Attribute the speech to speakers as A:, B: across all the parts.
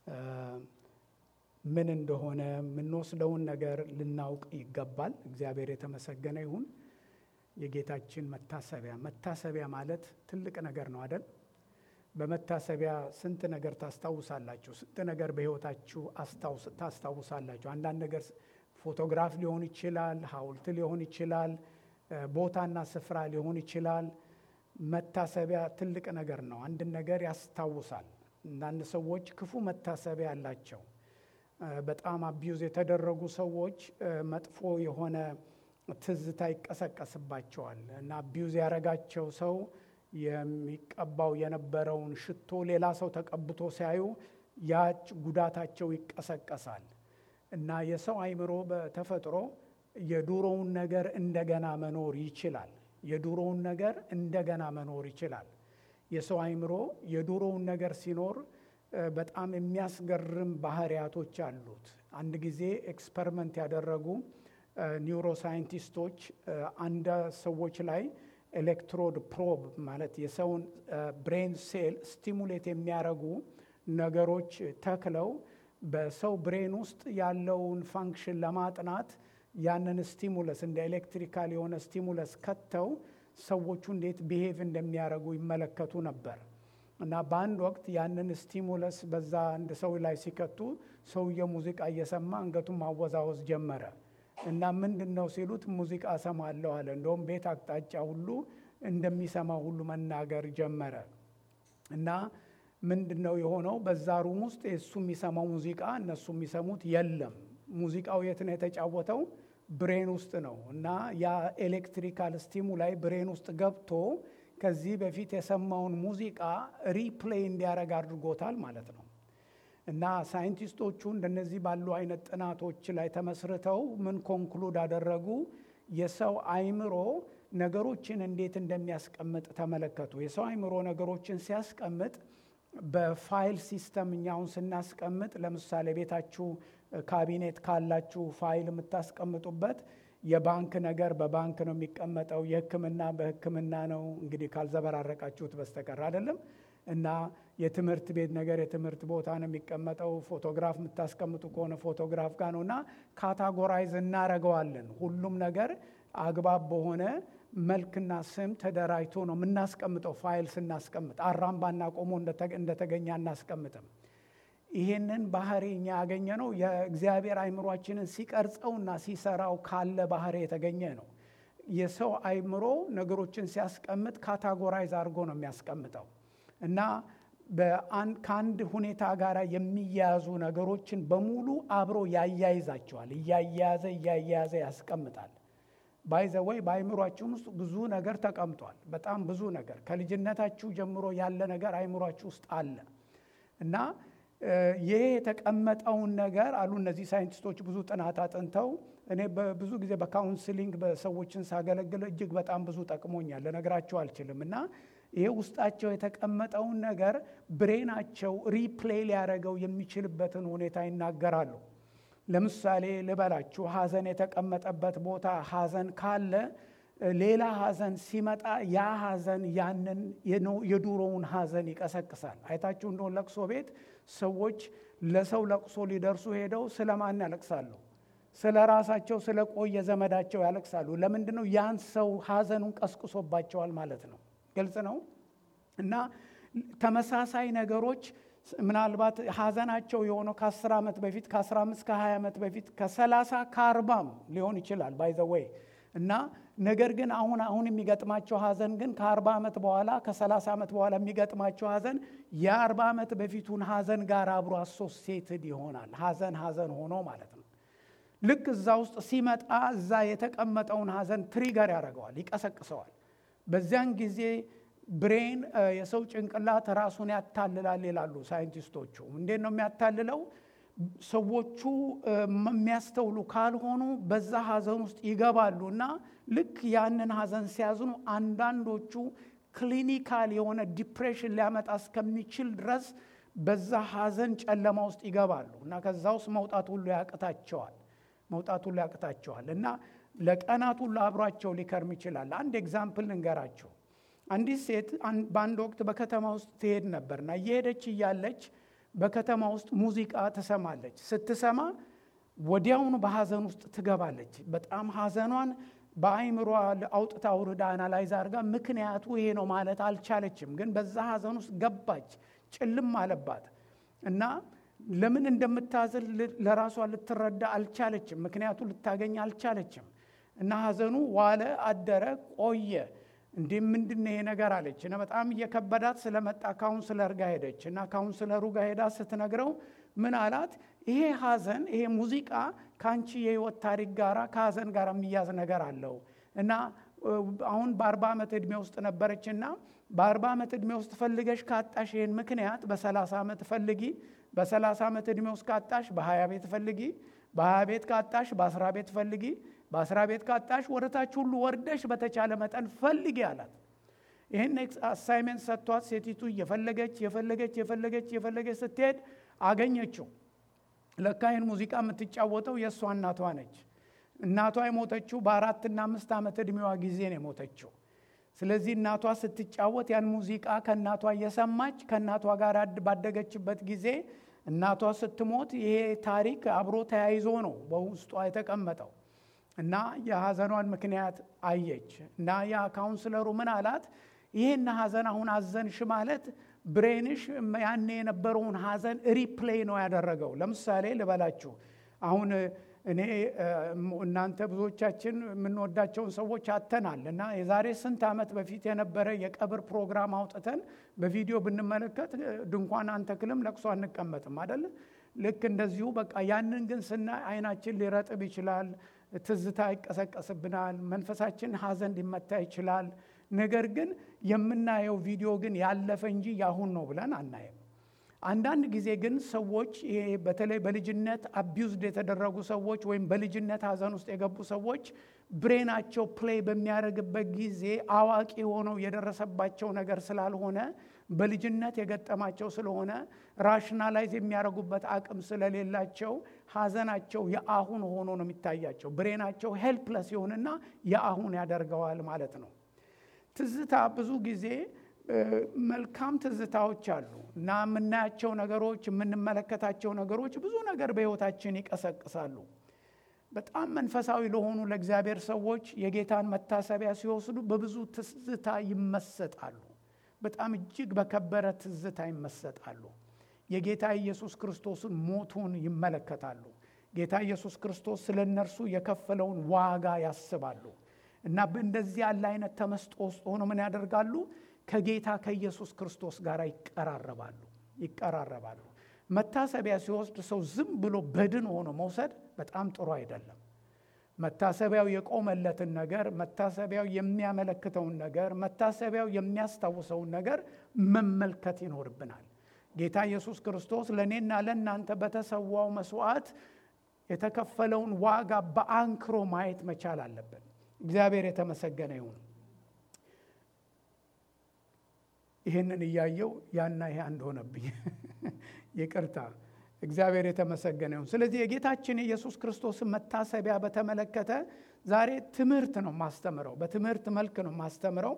A: ምን እንደሆነ የምንወስደውን ነገር ልናውቅ ይገባል። እግዚአብሔር የተመሰገነ ይሁን። የጌታችን መታሰቢያ መታሰቢያ ማለት ትልቅ ነገር ነው አደል? በመታሰቢያ ስንት ነገር ታስታውሳላችሁ። ስንት ነገር በሕይወታችሁ ታስታውሳላችሁ። አንዳንድ ነገር ፎቶግራፍ ሊሆን ይችላል፣ ሐውልት ሊሆን ይችላል፣ ቦታና ስፍራ ሊሆን ይችላል። መታሰቢያ ትልቅ ነገር ነው። አንድን ነገር ያስታውሳል። አንዳንድ ሰዎች ክፉ መታሰቢያ አላቸው። በጣም አቢዩዝ የተደረጉ ሰዎች መጥፎ የሆነ ትዝታ ይቀሰቀስባቸዋል እና አቢዩዝ ያደረጋቸው ሰው የሚቀባው የነበረውን ሽቶ ሌላ ሰው ተቀብቶ ሲያዩ ያች ጉዳታቸው ይቀሰቀሳል እና የሰው አእምሮ በተፈጥሮ የዱሮውን ነገር እንደገና መኖር ይችላል። የዱሮውን ነገር እንደገና መኖር ይችላል። የሰው አእምሮ የዱሮውን ነገር ሲኖር በጣም የሚያስገርም ባህሪያቶች አሉት። አንድ ጊዜ ኤክስፐሪመንት ያደረጉ ኒውሮሳይንቲስቶች አንድ ሰዎች ላይ ኤሌክትሮድ ፕሮብ ማለት የሰውን ብሬን ሴል ስቲሙሌት የሚያደርጉ ነገሮች ተክለው በሰው ብሬን ውስጥ ያለውን ፋንክሽን ለማጥናት ያንን ስቲሙለስ እንደ ኤሌክትሪካል የሆነ ስቲሙለስ ከተው ሰዎቹ እንዴት ቢሄቭ እንደሚያደርጉ ይመለከቱ ነበር እና በአንድ ወቅት ያንን ስቲሙለስ በዛ አንድ ሰው ላይ ሲከቱ ሰውየው ሙዚቃ እየሰማ አንገቱን ማወዛወዝ ጀመረ እና ምንድን ነው ሲሉት ሙዚቃ እሰማለሁ አለ። እንደውም ቤት አቅጣጫ ሁሉ እንደሚሰማ ሁሉ መናገር ጀመረ እና ምንድን ነው የሆነው? በዛ ሩም ውስጥ የእሱ የሚሰማው ሙዚቃ እነሱ የሚሰሙት የለም። ሙዚቃው የት ነው የተጫወተው? ብሬን ውስጥ ነው እና ያ ኤሌክትሪካል ስቲሙላይ ብሬን ውስጥ ገብቶ ከዚህ በፊት የሰማውን ሙዚቃ ሪፕሌይ እንዲያደርግ አድርጎታል ማለት ነው። እና ሳይንቲስቶቹ እንደነዚህ ባሉ አይነት ጥናቶች ላይ ተመስርተው ምን ኮንክሉድ አደረጉ? የሰው አይምሮ ነገሮችን እንዴት እንደሚያስቀምጥ ተመለከቱ። የሰው አይምሮ ነገሮችን ሲያስቀምጥ በፋይል ሲስተም እኛውን ስናስቀምጥ ለምሳሌ ቤታችሁ ካቢኔት ካላችሁ ፋይል የምታስቀምጡበት የባንክ ነገር በባንክ ነው የሚቀመጠው፣ የሕክምና በሕክምና ነው እንግዲህ ካልዘበራረቃችሁት በስተቀር አይደለም። እና የትምህርት ቤት ነገር የትምህርት ቦታ ነው የሚቀመጠው። ፎቶግራፍ የምታስቀምጡ ከሆነ ፎቶግራፍ ጋር ነው እና ካታጎራይዝ እናረገዋለን። ሁሉም ነገር አግባብ በሆነ መልክና ስም ተደራጅቶ ነው የምናስቀምጠው። ፋይል ስናስቀምጥ አራምባና ቆሞ እንደተገኘ አናስቀምጥም። ይሄንን ባህሪ እኛ ያገኘ ነው የእግዚአብሔር አይምሯችንን ሲቀርጸውና ሲሰራው ካለ ባህሪ የተገኘ ነው። የሰው አይምሮ ነገሮችን ሲያስቀምጥ ካታጎራይዝ አድርጎ ነው የሚያስቀምጠው እና ከአንድ ሁኔታ ጋር የሚያያዙ ነገሮችን በሙሉ አብሮ ያያይዛቸዋል። እያያያዘ እያያያዘ ያስቀምጣል። ባይዘወይ በአይምሯችን ውስጥ ብዙ ነገር ተቀምጧል። በጣም ብዙ ነገር ከልጅነታችሁ ጀምሮ ያለ ነገር አይምሯችሁ ውስጥ አለ እና ይሄ የተቀመጠውን ነገር አሉ እነዚህ ሳይንቲስቶች ብዙ ጥናት አጥንተው እኔ ብዙ ጊዜ በካውንስሊንግ በሰዎችን ሳገለግል እጅግ በጣም ብዙ ጠቅሞኛል፣ ልነግራቸው አልችልም እና ይሄ ውስጣቸው የተቀመጠውን ነገር ብሬናቸው ሪፕሌይ ሊያደርገው የሚችልበትን ሁኔታ ይናገራሉ። ለምሳሌ ልበላችሁ፣ ሐዘን የተቀመጠበት ቦታ ሐዘን ካለ ሌላ ሐዘን ሲመጣ ያ ሐዘን ያንን የዱሮውን ሐዘን ይቀሰቅሳል። አይታችሁ እንደሆን ለቅሶ ቤት ሰዎች ለሰው ለቅሶ ሊደርሱ ሄደው ስለ ማን ያለቅሳሉ? ስለ ራሳቸው ስለ ቆየ ዘመዳቸው ያለቅሳሉ። ለምንድን ነው? ያን ሰው ሐዘኑን ቀስቅሶባቸዋል ማለት ነው። ግልጽ ነው። እና ተመሳሳይ ነገሮች ምናልባት ሐዘናቸው የሆነው ከ10 ዓመት በፊት ከ15 ከ20 ዓመት በፊት ከ30 ከ40 ሊሆን ይችላል ባይዘወይ እና ነገር ግን አሁን አሁን የሚገጥማቸው ሐዘን ግን ከ40 ዓመት በኋላ ከ30 ዓመት በኋላ የሚገጥማቸው ሐዘን የ40 ዓመት በፊቱን ሐዘን ጋር አብሮ አሶሲየትድ ይሆናል። ሐዘን ሐዘን ሆኖ ማለት ነው። ልክ እዛ ውስጥ ሲመጣ እዛ የተቀመጠውን ሐዘን ትሪገር ያደርገዋል፣ ይቀሰቅሰዋል። በዚያን ጊዜ ብሬን የሰው ጭንቅላት ራሱን ያታልላል ይላሉ ሳይንቲስቶቹ። እንዴት ነው የሚያታልለው? ሰዎቹ የሚያስተውሉ ካልሆኑ በዛ ሐዘን ውስጥ ይገባሉ እና ልክ ያንን ሐዘን ሲያዝኑ አንዳንዶቹ ክሊኒካል የሆነ ዲፕሬሽን ሊያመጣ እስከሚችል ድረስ በዛ ሐዘን ጨለማ ውስጥ ይገባሉ እና ከዛ ውስጥ መውጣት ሁሉ ያቅታቸዋል መውጣት ሁሉ ያቅታቸዋል እና ለቀናት ሁሉ አብሯቸው ሊከርም ይችላል። አንድ ኤግዛምፕል ልንገራቸው። አንዲት ሴት በአንድ ወቅት በከተማ ውስጥ ትሄድ ነበርና እየሄደች እያለች በከተማ ውስጥ ሙዚቃ ትሰማለች። ስትሰማ ወዲያውኑ በሐዘን ውስጥ ትገባለች። በጣም ሐዘኗን በአይምሯ አውጥታ አውርዳ አናላይዝ አድርጋ ምክንያቱ ይሄ ነው ማለት አልቻለችም። ግን በዛ ሐዘን ውስጥ ገባች፣ ጭልም አለባት እና ለምን እንደምታዝን ለራሷ ልትረዳ አልቻለችም። ምክንያቱ ልታገኝ አልቻለችም። እና ሐዘኑ ዋለ አደረ ቆየ። እንዴ ምንድን ይሄ ነገር አለች እና በጣም እየከበዳት ስለመጣ ካውንስለር ጋር ሄደች እና ካውንስለሩ ጋር ሄዳ ስትነግረው ምን አላት? ይሄ ሐዘን ይሄ ሙዚቃ ከአንቺ የህይወት ታሪክ ጋር ከሐዘን ጋር የሚያዝ ነገር አለው እና አሁን በአርባ ዓመት ዕድሜ ውስጥ ነበረችና በአርባ ዓመት ዕድሜ ውስጥ ፈልገሽ ካጣሽ ይህን ምክንያት በሰላሳ ዓመት ፈልጊ በሰላሳ ዓመት ዕድሜ ውስጥ ካጣሽ በሀያ ቤት ፈልጊ በሀያ ቤት ካጣሽ በአስራ ቤት ፈልጊ በአስራ ቤት ካጣሽ ወደታች ሁሉ ወርደሽ በተቻለ መጠን ፈልጊ አላት። ይህን አሳይሜንት ሰጥቷት ሴቲቱ እየፈለገች የፈለገች የፈለገች የፈለገች ስትሄድ አገኘችው። ለካ ይህን ሙዚቃ የምትጫወተው የእሷ እናቷ ነች። እናቷ የሞተችው በአራትና አምስት ዓመት ዕድሜዋ ጊዜ ነው የሞተችው። ስለዚህ እናቷ ስትጫወት ያን ሙዚቃ ከእናቷ እየሰማች ከእናቷ ጋር ባደገችበት ጊዜ እናቷ ስትሞት ይሄ ታሪክ አብሮ ተያይዞ ነው በውስጧ የተቀመጠው እና የሐዘኗን ምክንያት አየች እና ያ ካውንስለሩ ምን አላት? ይህን ሐዘን አሁን አዘንሽ ማለት ብሬንሽ ያኔ የነበረውን ሐዘን ሪፕሌይ ነው ያደረገው። ለምሳሌ ልበላችሁ አሁን እኔ እናንተ ብዙዎቻችን የምንወዳቸውን ሰዎች አተናል እና የዛሬ ስንት ዓመት በፊት የነበረ የቀብር ፕሮግራም አውጥተን በቪዲዮ ብንመለከት ድንኳን አንተክልም፣ ለቅሶ አንቀመጥም አደለ? ልክ እንደዚሁ በቃ ያንን ግን ስናይ አይናችን ሊረጥብ ይችላል፣ ትዝታ ይቀሰቀስብናል፣ መንፈሳችን ሐዘን ሊመታ ይችላል። ነገር ግን የምናየው ቪዲዮ ግን ያለፈ እንጂ ያሁን ነው ብለን አናየም። አንዳንድ ጊዜ ግን ሰዎች ይሄ በተለይ በልጅነት አቢውዝድ የተደረጉ ሰዎች ወይም በልጅነት ሐዘን ውስጥ የገቡ ሰዎች ብሬናቸው ፕሌይ በሚያደርግበት ጊዜ አዋቂ ሆነው የደረሰባቸው ነገር ስላልሆነ በልጅነት የገጠማቸው ስለሆነ ራሽናላይዝ የሚያደርጉበት አቅም ስለሌላቸው ሐዘናቸው የአሁን ሆኖ ነው የሚታያቸው። ብሬናቸው ሄልፕለስ ይሆንና የአሁን ያደርገዋል ማለት ነው። ትዝታ ብዙ ጊዜ መልካም ትዝታዎች አሉ እና የምናያቸው ነገሮች የምንመለከታቸው ነገሮች ብዙ ነገር በሕይወታችን ይቀሰቅሳሉ። በጣም መንፈሳዊ ለሆኑ ለእግዚአብሔር ሰዎች የጌታን መታሰቢያ ሲወስዱ በብዙ ትዝታ ይመሰጣሉ። በጣም እጅግ በከበረ ትዝታ ይመሰጣሉ። የጌታ ኢየሱስ ክርስቶስን ሞቱን ይመለከታሉ። ጌታ ኢየሱስ ክርስቶስ ስለ እነርሱ የከፈለውን ዋጋ ያስባሉ እና በእንደዚህ ያለ አይነት ተመስጦ ውስጥ ሆኖ ምን ያደርጋሉ? ከጌታ ከኢየሱስ ክርስቶስ ጋር ይቀራረባሉ ይቀራረባሉ። መታሰቢያ ሲወስድ ሰው ዝም ብሎ በድን ሆኖ መውሰድ በጣም ጥሩ አይደለም። መታሰቢያው የቆመለትን ነገር፣ መታሰቢያው የሚያመለክተውን ነገር፣ መታሰቢያው የሚያስታውሰውን ነገር መመልከት ይኖርብናል። ጌታ ኢየሱስ ክርስቶስ ለእኔና ለእናንተ በተሰዋው መስዋዕት የተከፈለውን ዋጋ በአንክሮ ማየት መቻል አለብን። እግዚአብሔር የተመሰገነ ይሁን። ይህንን እያየው ያና ይሄ አንድ ሆነብኝ። ይቅርታ። እግዚአብሔር የተመሰገነ ይሁን። ስለዚህ የጌታችን የኢየሱስ ክርስቶስን መታሰቢያ በተመለከተ ዛሬ ትምህርት ነው ማስተምረው፣ በትምህርት መልክ ነው ማስተምረው።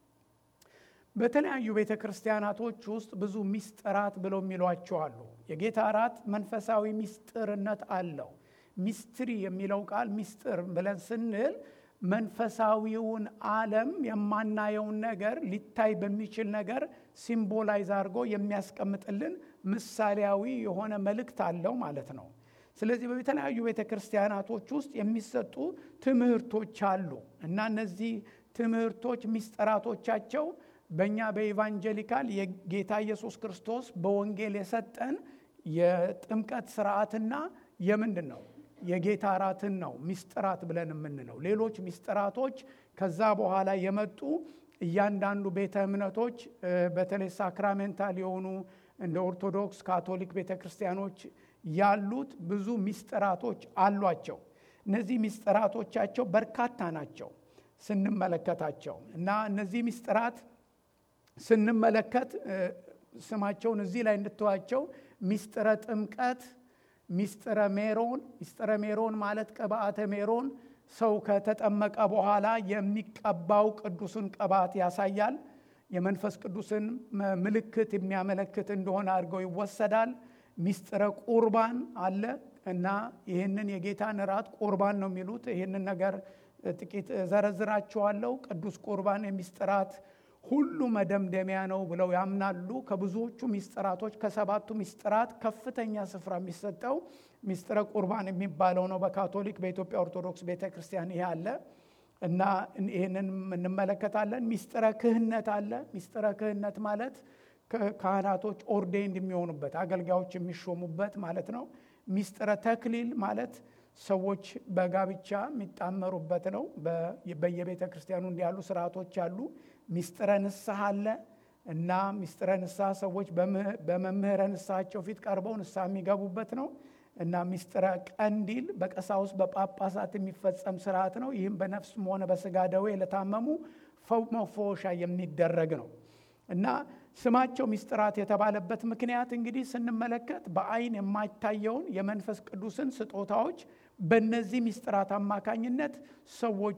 A: በተለያዩ ቤተ ክርስቲያናቶች ውስጥ ብዙ ሚስጥራት ብለው የሚሏቸው አሉ። የጌታ እራት መንፈሳዊ ሚስጥርነት አለው። ሚስትሪ የሚለው ቃል ሚስጥር ብለን ስንል መንፈሳዊውን ዓለም የማናየውን ነገር ሊታይ በሚችል ነገር ሲምቦላይዝ አድርጎ የሚያስቀምጥልን ምሳሌያዊ የሆነ መልእክት አለው ማለት ነው። ስለዚህ በተለያዩ ቤተ ክርስቲያናቶች ውስጥ የሚሰጡ ትምህርቶች አሉ እና እነዚህ ትምህርቶች ሚስጥራቶቻቸው በእኛ በኢቫንጀሊካል የጌታ ኢየሱስ ክርስቶስ በወንጌል የሰጠን የጥምቀት ስርዓትና የምንድን ነው የጌታ እራትን ነው ሚስጥራት ብለን የምንለው። ሌሎች ሚስጥራቶች ከዛ በኋላ የመጡ እያንዳንዱ ቤተ እምነቶች በተለይ ሳክራሜንታል የሆኑ እንደ ኦርቶዶክስ፣ ካቶሊክ ቤተ ክርስቲያኖች ያሉት ብዙ ሚስጥራቶች አሏቸው። እነዚህ ሚስጥራቶቻቸው በርካታ ናቸው ስንመለከታቸው እና እነዚህ ሚስጥራት ስንመለከት ስማቸውን እዚህ ላይ እንድትዋቸው ሚስጥረ ጥምቀት ሚስጥረ ሜሮን ሚስጥረ ሜሮን ማለት ቅብአተ ሜሮን ሰው ከተጠመቀ በኋላ የሚቀባው ቅዱስን ቅባት ያሳያል። የመንፈስ ቅዱስን ምልክት የሚያመለክት እንደሆነ አድርገው ይወሰዳል። ሚስጥረ ቁርባን አለ እና ይህንን የጌታን እራት ቁርባን ነው የሚሉት። ይህንን ነገር ጥቂት ዘረዝራችኋለሁ። ቅዱስ ቁርባን የሚስጥራት ሁሉ መደምደሚያ ነው ብለው ያምናሉ። ከብዙዎቹ ሚስጥራቶች ከሰባቱ ሚስጥራት ከፍተኛ ስፍራ የሚሰጠው ሚስጥረ ቁርባን የሚባለው ነው። በካቶሊክ በኢትዮጵያ ኦርቶዶክስ ቤተ ክርስቲያን ይሄ አለ እና ይህንን እንመለከታለን። ሚስጥረ ክህነት አለ። ሚስጥረ ክህነት ማለት ካህናቶች ኦርዴንድ የሚሆኑበት አገልጋዮች የሚሾሙበት ማለት ነው። ሚስጥረ ተክሊል ማለት ሰዎች በጋብቻ የሚጣመሩበት ነው። በየቤተ ክርስቲያኑ እንዲ ያሉ ስርዓቶች አሉ። ሚስጥረ ንስሐ አለ እና ሚስጥረ ንስሐ ሰዎች በመምህረ ንስሐቸው ፊት ቀርበው ንስሐ የሚገቡበት ነው እና ሚስጥረ ቀንዲል በቀሳውስት በጳጳሳት የሚፈጸም ስርዓት ነው። ይህም በነፍስም ሆነ በስጋ ደዌ ለታመሙ መፈወሻ የሚደረግ ነው እና ስማቸው ሚስጥራት የተባለበት ምክንያት እንግዲህ ስንመለከት በአይን የማይታየውን የመንፈስ ቅዱስን ስጦታዎች በእነዚህ ሚስጥራት አማካኝነት ሰዎች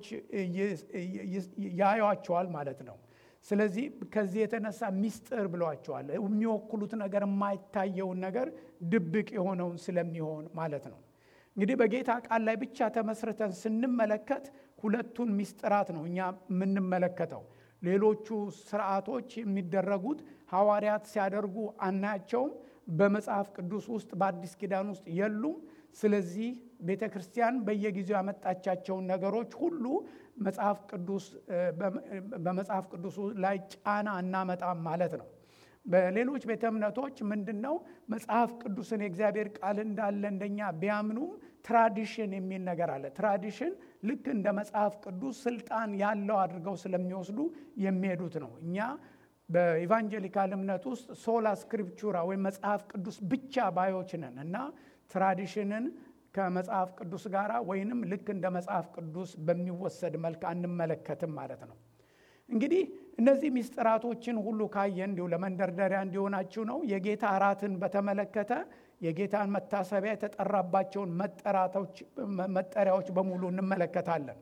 A: ያዩዋቸዋል ማለት ነው። ስለዚህ ከዚህ የተነሳ ሚስጥር ብለዋቸዋል። የሚወክሉት ነገር የማይታየውን ነገር ድብቅ የሆነውን ስለሚሆን ማለት ነው። እንግዲህ በጌታ ቃል ላይ ብቻ ተመስርተን ስንመለከት ሁለቱን ሚስጥራት ነው እኛ የምንመለከተው። ሌሎቹ ስርዓቶች የሚደረጉት ሐዋርያት ሲያደርጉ አናያቸውም። በመጽሐፍ ቅዱስ ውስጥ በአዲስ ኪዳን ውስጥ የሉም። ስለዚህ ቤተ ክርስቲያን በየጊዜው ያመጣቻቸውን ነገሮች ሁሉ መጽሐፍ ቅዱስ በመጽሐፍ ቅዱስ ላይ ጫና እናመጣም ማለት ነው። በሌሎች ቤተ እምነቶች ምንድን ነው መጽሐፍ ቅዱስን የእግዚአብሔር ቃል እንዳለ እንደኛ ቢያምኑም ትራዲሽን የሚል ነገር አለ። ትራዲሽን ልክ እንደ መጽሐፍ ቅዱስ ስልጣን ያለው አድርገው ስለሚወስዱ የሚሄዱት ነው። እኛ በኢቫንጀሊካል እምነት ውስጥ ሶላ ስክሪፕቹራ ወይም መጽሐፍ ቅዱስ ብቻ ባዮች ነን እና ትራዲሽንን ከመጽሐፍ ቅዱስ ጋር ወይንም ልክ እንደ መጽሐፍ ቅዱስ በሚወሰድ መልክ አንመለከትም ማለት ነው። እንግዲህ እነዚህ ሚስጥራቶችን ሁሉ ካየ እንዲሁ ለመንደርደሪያ እንዲሆናችሁ ነው። የጌታ እራትን በተመለከተ የጌታን መታሰቢያ የተጠራባቸውን መጠሪያዎች በሙሉ እንመለከታለን።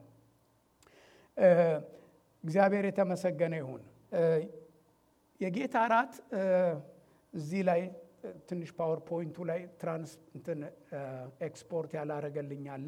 A: እግዚአብሔር የተመሰገነ ይሁን። የጌታ እራት እዚህ ላይ ትንሽ ፓወርፖይንቱ ላይ ትራንስ እንትን ኤክስፖርት ያላረገልኝ አለ።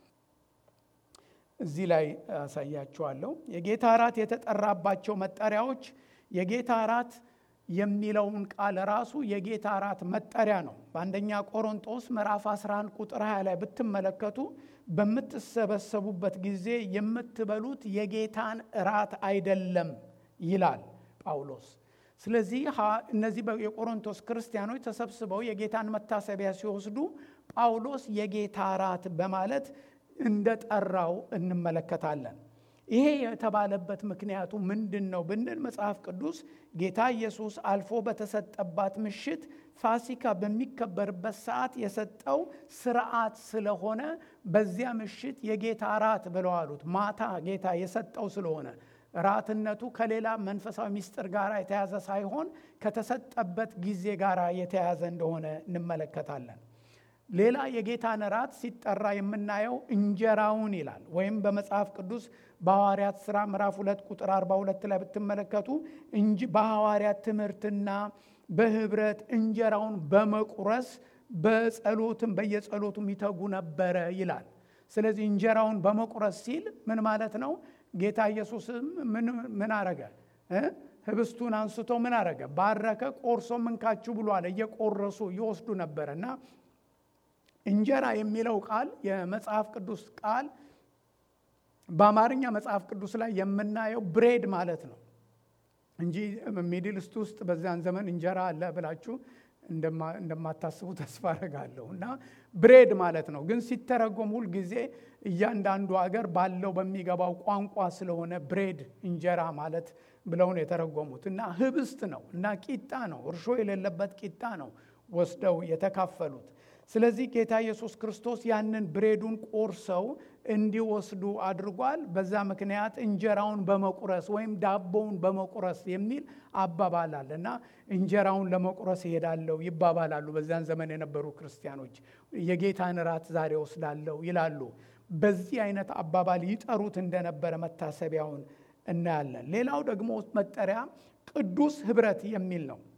A: እዚህ ላይ አሳያችኋለሁ። የጌታ እራት የተጠራባቸው መጠሪያዎች የጌታ እራት የሚለውን ቃል ራሱ የጌታ እራት መጠሪያ ነው። በአንደኛ ቆሮንጦስ ምዕራፍ 11 ቁጥር 20 ላይ ብትመለከቱ በምትሰበሰቡበት ጊዜ የምትበሉት የጌታን እራት አይደለም ይላል ጳውሎስ። ስለዚህ እነዚህ የቆሮንቶስ ክርስቲያኖች ተሰብስበው የጌታን መታሰቢያ ሲወስዱ ጳውሎስ የጌታ እራት በማለት እንደጠራው እንመለከታለን። ይሄ የተባለበት ምክንያቱ ምንድን ነው ብንል መጽሐፍ ቅዱስ ጌታ ኢየሱስ አልፎ በተሰጠባት ምሽት ፋሲካ በሚከበርበት ሰዓት የሰጠው ስርዓት ስለሆነ በዚያ ምሽት የጌታ ራት ብለው አሉት። ማታ ጌታ የሰጠው ስለሆነ ራትነቱ ከሌላ መንፈሳዊ ምስጢር ጋር የተያዘ ሳይሆን ከተሰጠበት ጊዜ ጋር የተያዘ እንደሆነ እንመለከታለን። ሌላ የጌታን ራት ሲጠራ የምናየው እንጀራውን ይላል። ወይም በመጽሐፍ ቅዱስ በሐዋርያት ሥራ ምዕራፍ ሁለት ቁጥር 42 ላይ ብትመለከቱ እንጂ በሐዋርያት ትምህርትና በህብረት እንጀራውን በመቁረስ በጸሎትም በየጸሎቱም ይተጉ ነበረ ይላል። ስለዚህ እንጀራውን በመቁረስ ሲል ምን ማለት ነው? ጌታ ኢየሱስም ምን አረገ? ህብስቱን አንስቶ ምን አረገ? ባረከ፣ ቆርሶ ምንካችሁ ብሎ አለ። እየቆረሱ ይወስዱ ነበረ እና እንጀራ የሚለው ቃል የመጽሐፍ ቅዱስ ቃል በአማርኛ መጽሐፍ ቅዱስ ላይ የምናየው ብሬድ ማለት ነው እንጂ ሚድል ኢስት ውስጥ በዚያን ዘመን እንጀራ አለ ብላችሁ እንደማታስቡ ተስፋ አደርጋለሁ። እና ብሬድ ማለት ነው። ግን ሲተረጎም ሁል ጊዜ እያንዳንዱ ሀገር ባለው በሚገባው ቋንቋ ስለሆነ ብሬድ እንጀራ ማለት ብለው ነው የተረጎሙት። እና ህብስት ነው እና ቂጣ ነው፣ እርሾ የሌለበት ቂጣ ነው ወስደው የተካፈሉት። ስለዚህ ጌታ ኢየሱስ ክርስቶስ ያንን ብሬዱን ቆርሰው እንዲወስዱ አድርጓል። በዛ ምክንያት እንጀራውን በመቁረስ ወይም ዳቦውን በመቁረስ የሚል አባባል አለ እና እንጀራውን ለመቁረስ ይሄዳለው ይባባላሉ። በዚያን ዘመን የነበሩ ክርስቲያኖች የጌታን ራት ዛሬ ወስዳለው ይላሉ። በዚህ አይነት አባባል ይጠሩት እንደነበረ መታሰቢያውን እናያለን። ሌላው ደግሞ መጠሪያ ቅዱስ ህብረት የሚል ነው።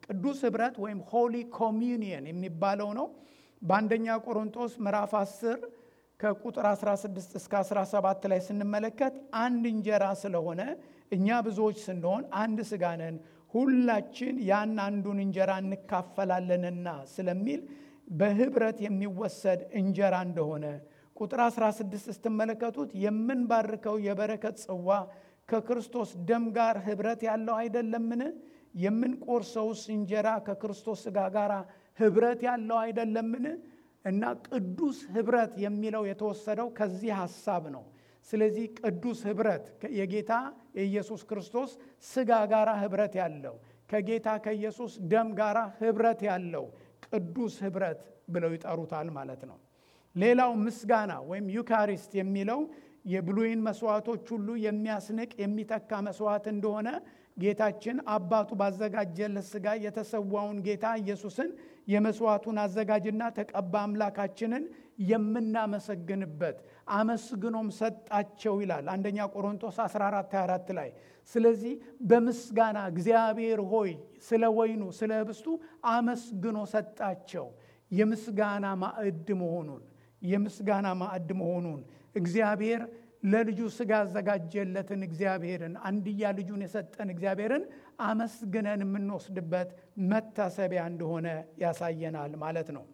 A: ቅዱስ ህብረት ወይም ሆሊ ኮሚኒየን የሚባለው ነው። በአንደኛ ቆሮንቶስ ምዕራፍ 10 ከቁጥር 16 እስከ 17 ላይ ስንመለከት አንድ እንጀራ ስለሆነ እኛ ብዙዎች ስንሆን አንድ ስጋ ነን፣ ሁላችን ያን አንዱን እንጀራ እንካፈላለንና ስለሚል በህብረት የሚወሰድ እንጀራ እንደሆነ ቁጥር 16 ስትመለከቱት የምንባርከው የበረከት ጽዋ ከክርስቶስ ደም ጋር ህብረት ያለው አይደለምን? የምንቆርሰውስ እንጀራ ከክርስቶስ ስጋ ጋር ህብረት ያለው አይደለምን? እና ቅዱስ ህብረት የሚለው የተወሰደው ከዚህ ሐሳብ ነው። ስለዚህ ቅዱስ ህብረት የጌታ የኢየሱስ ክርስቶስ ስጋ ጋራ ህብረት ያለው ከጌታ ከኢየሱስ ደም ጋራ ህብረት ያለው ቅዱስ ህብረት ብለው ይጠሩታል ማለት ነው። ሌላው ምስጋና ወይም ዩካሪስት የሚለው የብሉይን መስዋዕቶች ሁሉ የሚያስንቅ የሚተካ መስዋዕት እንደሆነ ጌታችን አባቱ ባዘጋጀለት ስጋ የተሰዋውን ጌታ ኢየሱስን የመስዋዕቱን አዘጋጅና ተቀባ አምላካችንን የምናመሰግንበት አመስግኖም ሰጣቸው ይላል አንደኛ ቆሮንቶስ 14 24 ላይ። ስለዚህ በምስጋና እግዚአብሔር ሆይ ስለ ወይኑ ስለ ህብስቱ አመስግኖ ሰጣቸው። የምስጋና ማዕድ መሆኑን የምስጋና ማዕድ መሆኑን እግዚአብሔር ለልጁ ስጋ ያዘጋጀለትን እግዚአብሔርን አንድያ ልጁን የሰጠን እግዚአብሔርን አመስግነን የምንወስድበት መታሰቢያ እንደሆነ ያሳየናል ማለት ነው።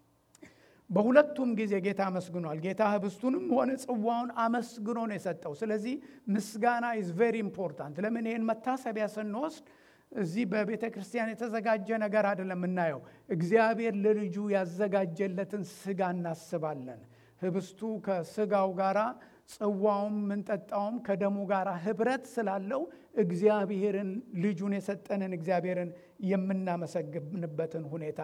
A: በሁለቱም ጊዜ ጌታ አመስግኗል። ጌታ ህብስቱንም ሆነ ጽዋውን አመስግኖ ነው የሰጠው። ስለዚህ ምስጋና ኢዝ ቬሪ ኢምፖርታንት። ለምን ይህን መታሰቢያ ስንወስድ እዚህ በቤተ ክርስቲያን የተዘጋጀ ነገር አይደለም የምናየው። እግዚአብሔር ለልጁ ያዘጋጀለትን ስጋ እናስባለን። ህብስቱ ከስጋው ጋራ ጽዋውም ምንጠጣውም ከደሙ ጋር ህብረት ስላለው እግዚአብሔርን ልጁን የሰጠንን እግዚአብሔርን የምናመሰግንበትን ሁኔታ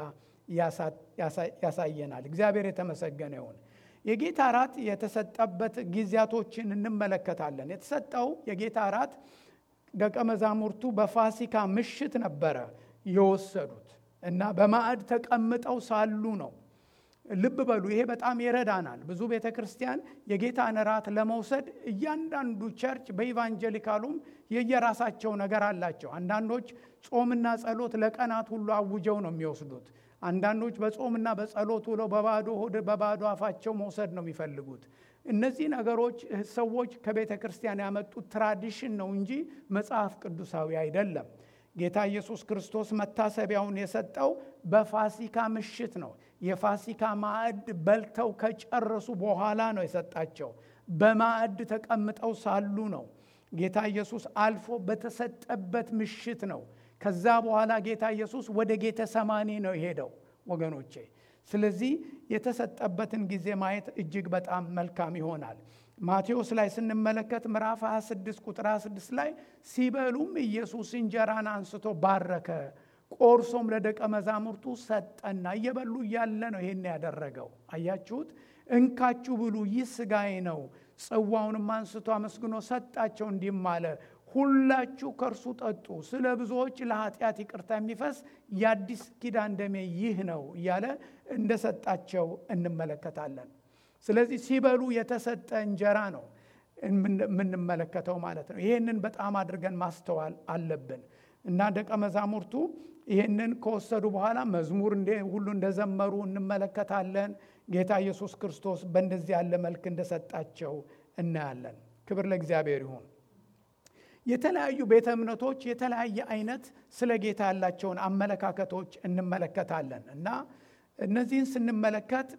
A: ያሳየናል። እግዚአብሔር የተመሰገነ ይሁን። የጌታ እራት የተሰጠበት ጊዜያቶችን እንመለከታለን። የተሰጠው የጌታ እራት ደቀ መዛሙርቱ በፋሲካ ምሽት ነበረ የወሰዱት እና በማዕድ ተቀምጠው ሳሉ ነው። ልብ በሉ፣ ይሄ በጣም ይረዳናል። ብዙ ቤተ ክርስቲያን የጌታን እራት ለመውሰድ እያንዳንዱ ቸርች በኢቫንጀሊካሉም የየራሳቸው ነገር አላቸው። አንዳንዶች ጾምና ጸሎት ለቀናት ሁሉ አውጀው ነው የሚወስዱት። አንዳንዶች በጾምና በጸሎት ውለው በባዶ ሆድ በባዶ አፋቸው መውሰድ ነው የሚፈልጉት። እነዚህ ነገሮች ሰዎች ከቤተ ክርስቲያን ያመጡት ትራዲሽን ነው እንጂ መጽሐፍ ቅዱሳዊ አይደለም። ጌታ ኢየሱስ ክርስቶስ መታሰቢያውን የሰጠው በፋሲካ ምሽት ነው። የፋሲካ ማዕድ በልተው ከጨረሱ በኋላ ነው የሰጣቸው። በማዕድ ተቀምጠው ሳሉ ነው። ጌታ ኢየሱስ አልፎ በተሰጠበት ምሽት ነው። ከዛ በኋላ ጌታ ኢየሱስ ወደ ጌተ ሰማኒ ነው የሄደው ወገኖቼ። ስለዚህ የተሰጠበትን ጊዜ ማየት እጅግ በጣም መልካም ይሆናል። ማቴዎስ ላይ ስንመለከት ምዕራፍ 26 ቁጥር 26 ላይ ሲበሉም ኢየሱስ እንጀራን አንስቶ ባረከ፣ ቆርሶም ለደቀ መዛሙርቱ ሰጠና እየበሉ እያለ ነው ይሄን ያደረገው። አያችሁት? እንካችሁ ብሉ፣ ይህ ሥጋዬ ነው። ጽዋውንም አንስቶ አመስግኖ ሰጣቸው፣ እንዲህም አለ ሁላችሁ ከእርሱ ጠጡ፣ ስለ ብዙዎች ለኃጢአት ይቅርታ የሚፈስ የአዲስ ኪዳን ደሜ ይህ ነው እያለ እንደሰጣቸው እንመለከታለን። ስለዚህ ሲበሉ የተሰጠ እንጀራ ነው የምንመለከተው ማለት ነው። ይህንን በጣም አድርገን ማስተዋል አለብን እና ደቀ መዛሙርቱ ይህንን ከወሰዱ በኋላ መዝሙር ሁሉ እንደዘመሩ እንመለከታለን። ጌታ ኢየሱስ ክርስቶስ በእንደዚህ ያለ መልክ እንደሰጣቸው እናያለን። ክብር ለእግዚአብሔር ይሁን። የተለያዩ ቤተ እምነቶች የተለያየ አይነት ስለ ጌታ ያላቸውን አመለካከቶች እንመለከታለን እና እነዚህን ስንመለከት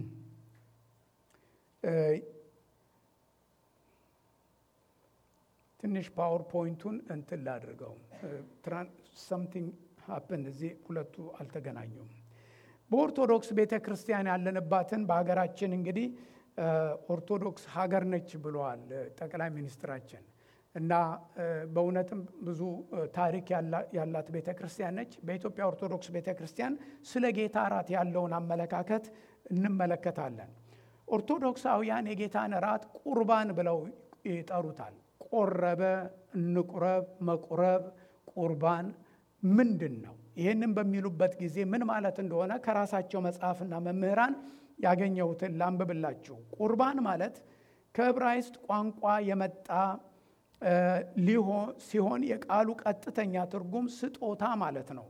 A: ትንሽ ፓወር ፖይንቱን እንትን ላድርገው። ሰምቲንግ ሀፕን እዚህ ሁለቱ አልተገናኙም። በኦርቶዶክስ ቤተ ክርስቲያን ያለንባትን በሀገራችን እንግዲህ ኦርቶዶክስ ሀገር ነች ብለዋል ጠቅላይ ሚኒስትራችን እና በእውነትም ብዙ ታሪክ ያላት ቤተ ክርስቲያን ነች። በኢትዮጵያ ኦርቶዶክስ ቤተ ክርስቲያን ስለ ጌታ እራት ያለውን አመለካከት እንመለከታለን። ኦርቶዶክሳውያን የጌታን እራት ቁርባን ብለው ይጠሩታል። ቆረበ፣ እንቁረብ፣ መቁረብ፣ ቁርባን ምንድን ነው? ይህንን በሚሉበት ጊዜ ምን ማለት እንደሆነ ከራሳቸው መጽሐፍና መምህራን ያገኘሁትን ላንብብላችሁ። ቁርባን ማለት ከዕብራይስጥ ቋንቋ የመጣ ሲሆን የቃሉ ቀጥተኛ ትርጉም ስጦታ ማለት ነው።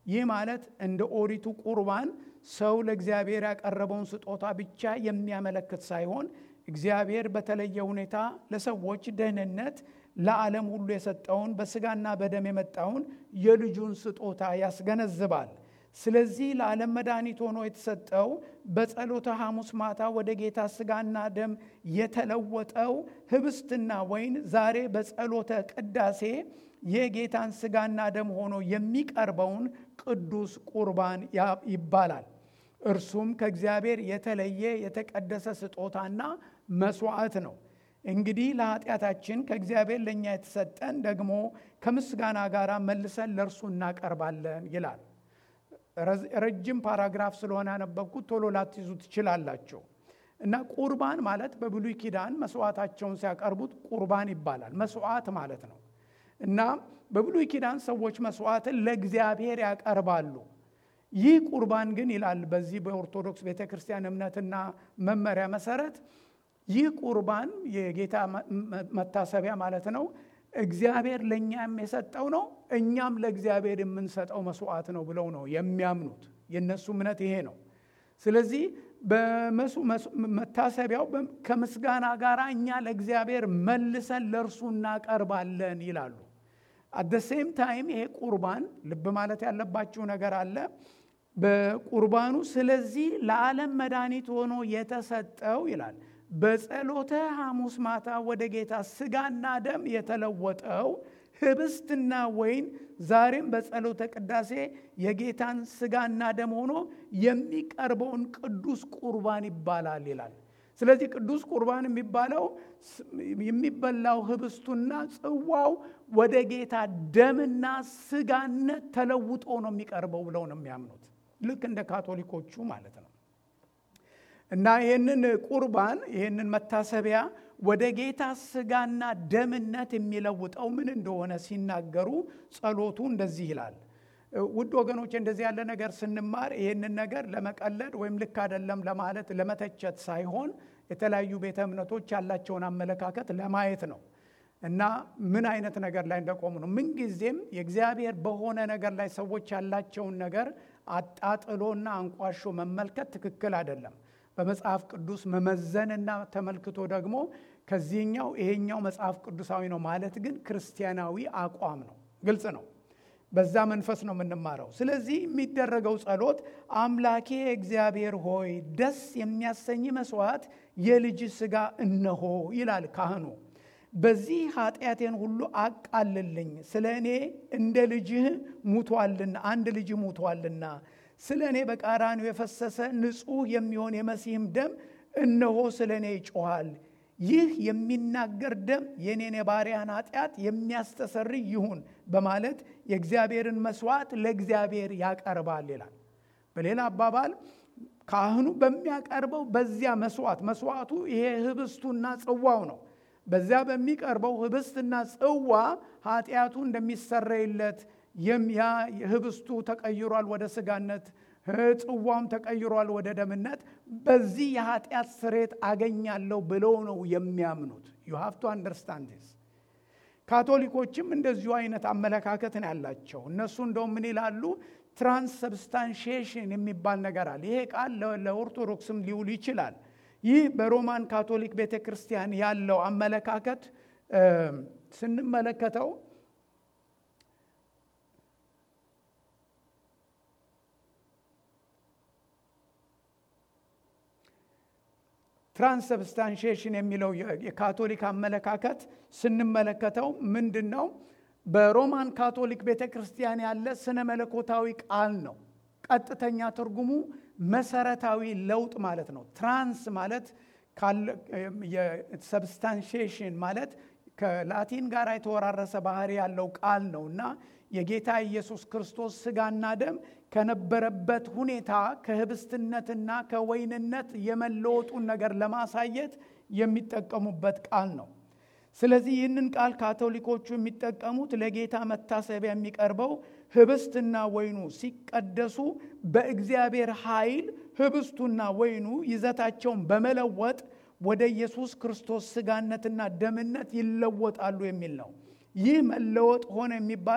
A: ይህ ማለት እንደ ኦሪቱ ቁርባን ሰው ለእግዚአብሔር ያቀረበውን ስጦታ ብቻ የሚያመለክት ሳይሆን እግዚአብሔር በተለየ ሁኔታ ለሰዎች ደህንነት ለዓለም ሁሉ የሰጠውን በስጋና በደም የመጣውን የልጁን ስጦታ ያስገነዝባል። ስለዚህ ለዓለም መድኃኒት ሆኖ የተሰጠው በጸሎተ ሐሙስ ማታ ወደ ጌታ ስጋና ደም የተለወጠው ህብስትና ወይን ዛሬ በጸሎተ ቅዳሴ የጌታን ስጋና ደም ሆኖ የሚቀርበውን ቅዱስ ቁርባን ይባላል። እርሱም ከእግዚአብሔር የተለየ የተቀደሰ ስጦታና መስዋዕት ነው። እንግዲህ ለኃጢአታችን ከእግዚአብሔር ለእኛ የተሰጠን ደግሞ ከምስጋና ጋር መልሰን ለእርሱ እናቀርባለን ይላል። ረጅም ፓራግራፍ ስለሆነ ያነበብኩት ቶሎ ላትይዙ ትችላላቸው። እና ቁርባን ማለት በብሉይ ኪዳን መስዋዕታቸውን ሲያቀርቡት ቁርባን ይባላል። መስዋዕት ማለት ነው። እና በብሉይ ኪዳን ሰዎች መስዋዕትን ለእግዚአብሔር ያቀርባሉ። ይህ ቁርባን ግን ይላል በዚህ በኦርቶዶክስ ቤተ ክርስቲያን እምነትና መመሪያ መሰረት ይህ ቁርባን የጌታ መታሰቢያ ማለት ነው። እግዚአብሔር ለእኛም የሰጠው ነው፣ እኛም ለእግዚአብሔር የምንሰጠው መስዋዕት ነው ብለው ነው የሚያምኑት። የእነሱ እምነት ይሄ ነው። ስለዚህ መታሰቢያው ከምስጋና ጋር እኛ ለእግዚአብሔር መልሰን ለእርሱ እናቀርባለን ይላሉ። አደ ሴም ታይም ይሄ ቁርባን ልብ ማለት ያለባችሁ ነገር አለ በቁርባኑ ስለዚህ ለዓለም መድኃኒት ሆኖ የተሰጠው ይላል በጸሎተ ሐሙስ ማታ ወደ ጌታ ስጋና ደም የተለወጠው ህብስትና ወይን ዛሬም በጸሎተ ቅዳሴ የጌታን ስጋና ደም ሆኖ የሚቀርበውን ቅዱስ ቁርባን ይባላል ይላል። ስለዚህ ቅዱስ ቁርባን የሚባለው የሚበላው ህብስቱና ጽዋው ወደ ጌታ ደምና ስጋነት ተለውጦ ነው የሚቀርበው ብለው ነው የሚያምኑት። ልክ እንደ ካቶሊኮቹ ማለት ነው። እና ይህንን ቁርባን ይህንን መታሰቢያ ወደ ጌታ ስጋና ደምነት የሚለውጠው ምን እንደሆነ ሲናገሩ ጸሎቱ እንደዚህ ይላል። ውድ ወገኖች እንደዚህ ያለ ነገር ስንማር ይህንን ነገር ለመቀለድ ወይም ልክ አይደለም ለማለት ለመተቸት ሳይሆን የተለያዩ ቤተ እምነቶች ያላቸውን አመለካከት ለማየት ነው እና ምን አይነት ነገር ላይ እንደቆሙ ነው። ምንጊዜም የእግዚአብሔር በሆነ ነገር ላይ ሰዎች ያላቸውን ነገር አጣጥሎና አንቋሾ መመልከት ትክክል አይደለም። በመጽሐፍ ቅዱስ መመዘንና ተመልክቶ ደግሞ ከዚህኛው ይሄኛው መጽሐፍ ቅዱሳዊ ነው ማለት ግን ክርስቲያናዊ አቋም ነው። ግልጽ ነው። በዛ መንፈስ ነው የምንማረው። ስለዚህ የሚደረገው ጸሎት አምላኬ እግዚአብሔር ሆይ ደስ የሚያሰኝ መስዋዕት የልጅ ሥጋ እነሆ ይላል ካህኑ። በዚህ ኃጢአቴን ሁሉ አቃልልኝ፣ ስለ እኔ እንደ ልጅህ ሙቷልና አንድ ልጅ ሙቷልና ስለ እኔ በቀራንዮ የፈሰሰ ንጹሕ የሚሆን የመሲህም ደም እነሆ ስለ እኔ ይጮኋል። ይህ የሚናገር ደም የኔን የባሪያን ኃጢአት የሚያስተሰርይ ይሁን በማለት የእግዚአብሔርን መስዋዕት ለእግዚአብሔር ያቀርባል ይላል። በሌላ አባባል ካህኑ በሚያቀርበው በዚያ መስዋዕት መስዋዕቱ ይሄ ህብስቱና ጽዋው ነው። በዚያ በሚቀርበው ህብስትና ጽዋ ኃጢአቱ እንደሚሰረይለት ያ ህብስቱ ተቀይሯል ወደ ስጋነት፣ ጽዋም ተቀይሯል ወደ ደምነት። በዚህ የኃጢአት ስሬት አገኛለሁ ብለው ነው የሚያምኑት። ዩ ሃቭ ቱ አንደርስታንድ ዲስ። ካቶሊኮችም እንደዚሁ አይነት አመለካከት ነው ያላቸው። እነሱ እንደውም ምን ይላሉ? ትራንስሰብስታንሺዬሽን የሚባል ነገር አለ። ይሄ ቃል ለኦርቶዶክስም ሊውል ይችላል። ይህ በሮማን ካቶሊክ ቤተ ክርስቲያን ያለው አመለካከት ስንመለከተው ትራንስሰብስታንሺዬሽን የሚለው የካቶሊክ አመለካከት ስንመለከተው ምንድን ነው? በሮማን ካቶሊክ ቤተ ክርስቲያን ያለ ስነ መለኮታዊ ቃል ነው። ቀጥተኛ ትርጉሙ መሰረታዊ ለውጥ ማለት ነው። ትራንስ ማለት ሰብስታንሺዬሽን ማለት ከላቲን ጋር የተወራረሰ ባህሪ ያለው ቃል ነው እና የጌታ ኢየሱስ ክርስቶስ ስጋና ደም ከነበረበት ሁኔታ ከህብስትነትና ከወይንነት የመለወጡን ነገር ለማሳየት የሚጠቀሙበት ቃል ነው። ስለዚህ ይህንን ቃል ካቶሊኮቹ የሚጠቀሙት ለጌታ መታሰቢያ የሚቀርበው ህብስትና ወይኑ ሲቀደሱ በእግዚአብሔር ኃይል ህብስቱና ወይኑ ይዘታቸውን በመለወጥ ወደ ኢየሱስ ክርስቶስ ስጋነትና ደምነት ይለወጣሉ የሚል ነው። ይህ መለወጥ ሆነ የሚባለው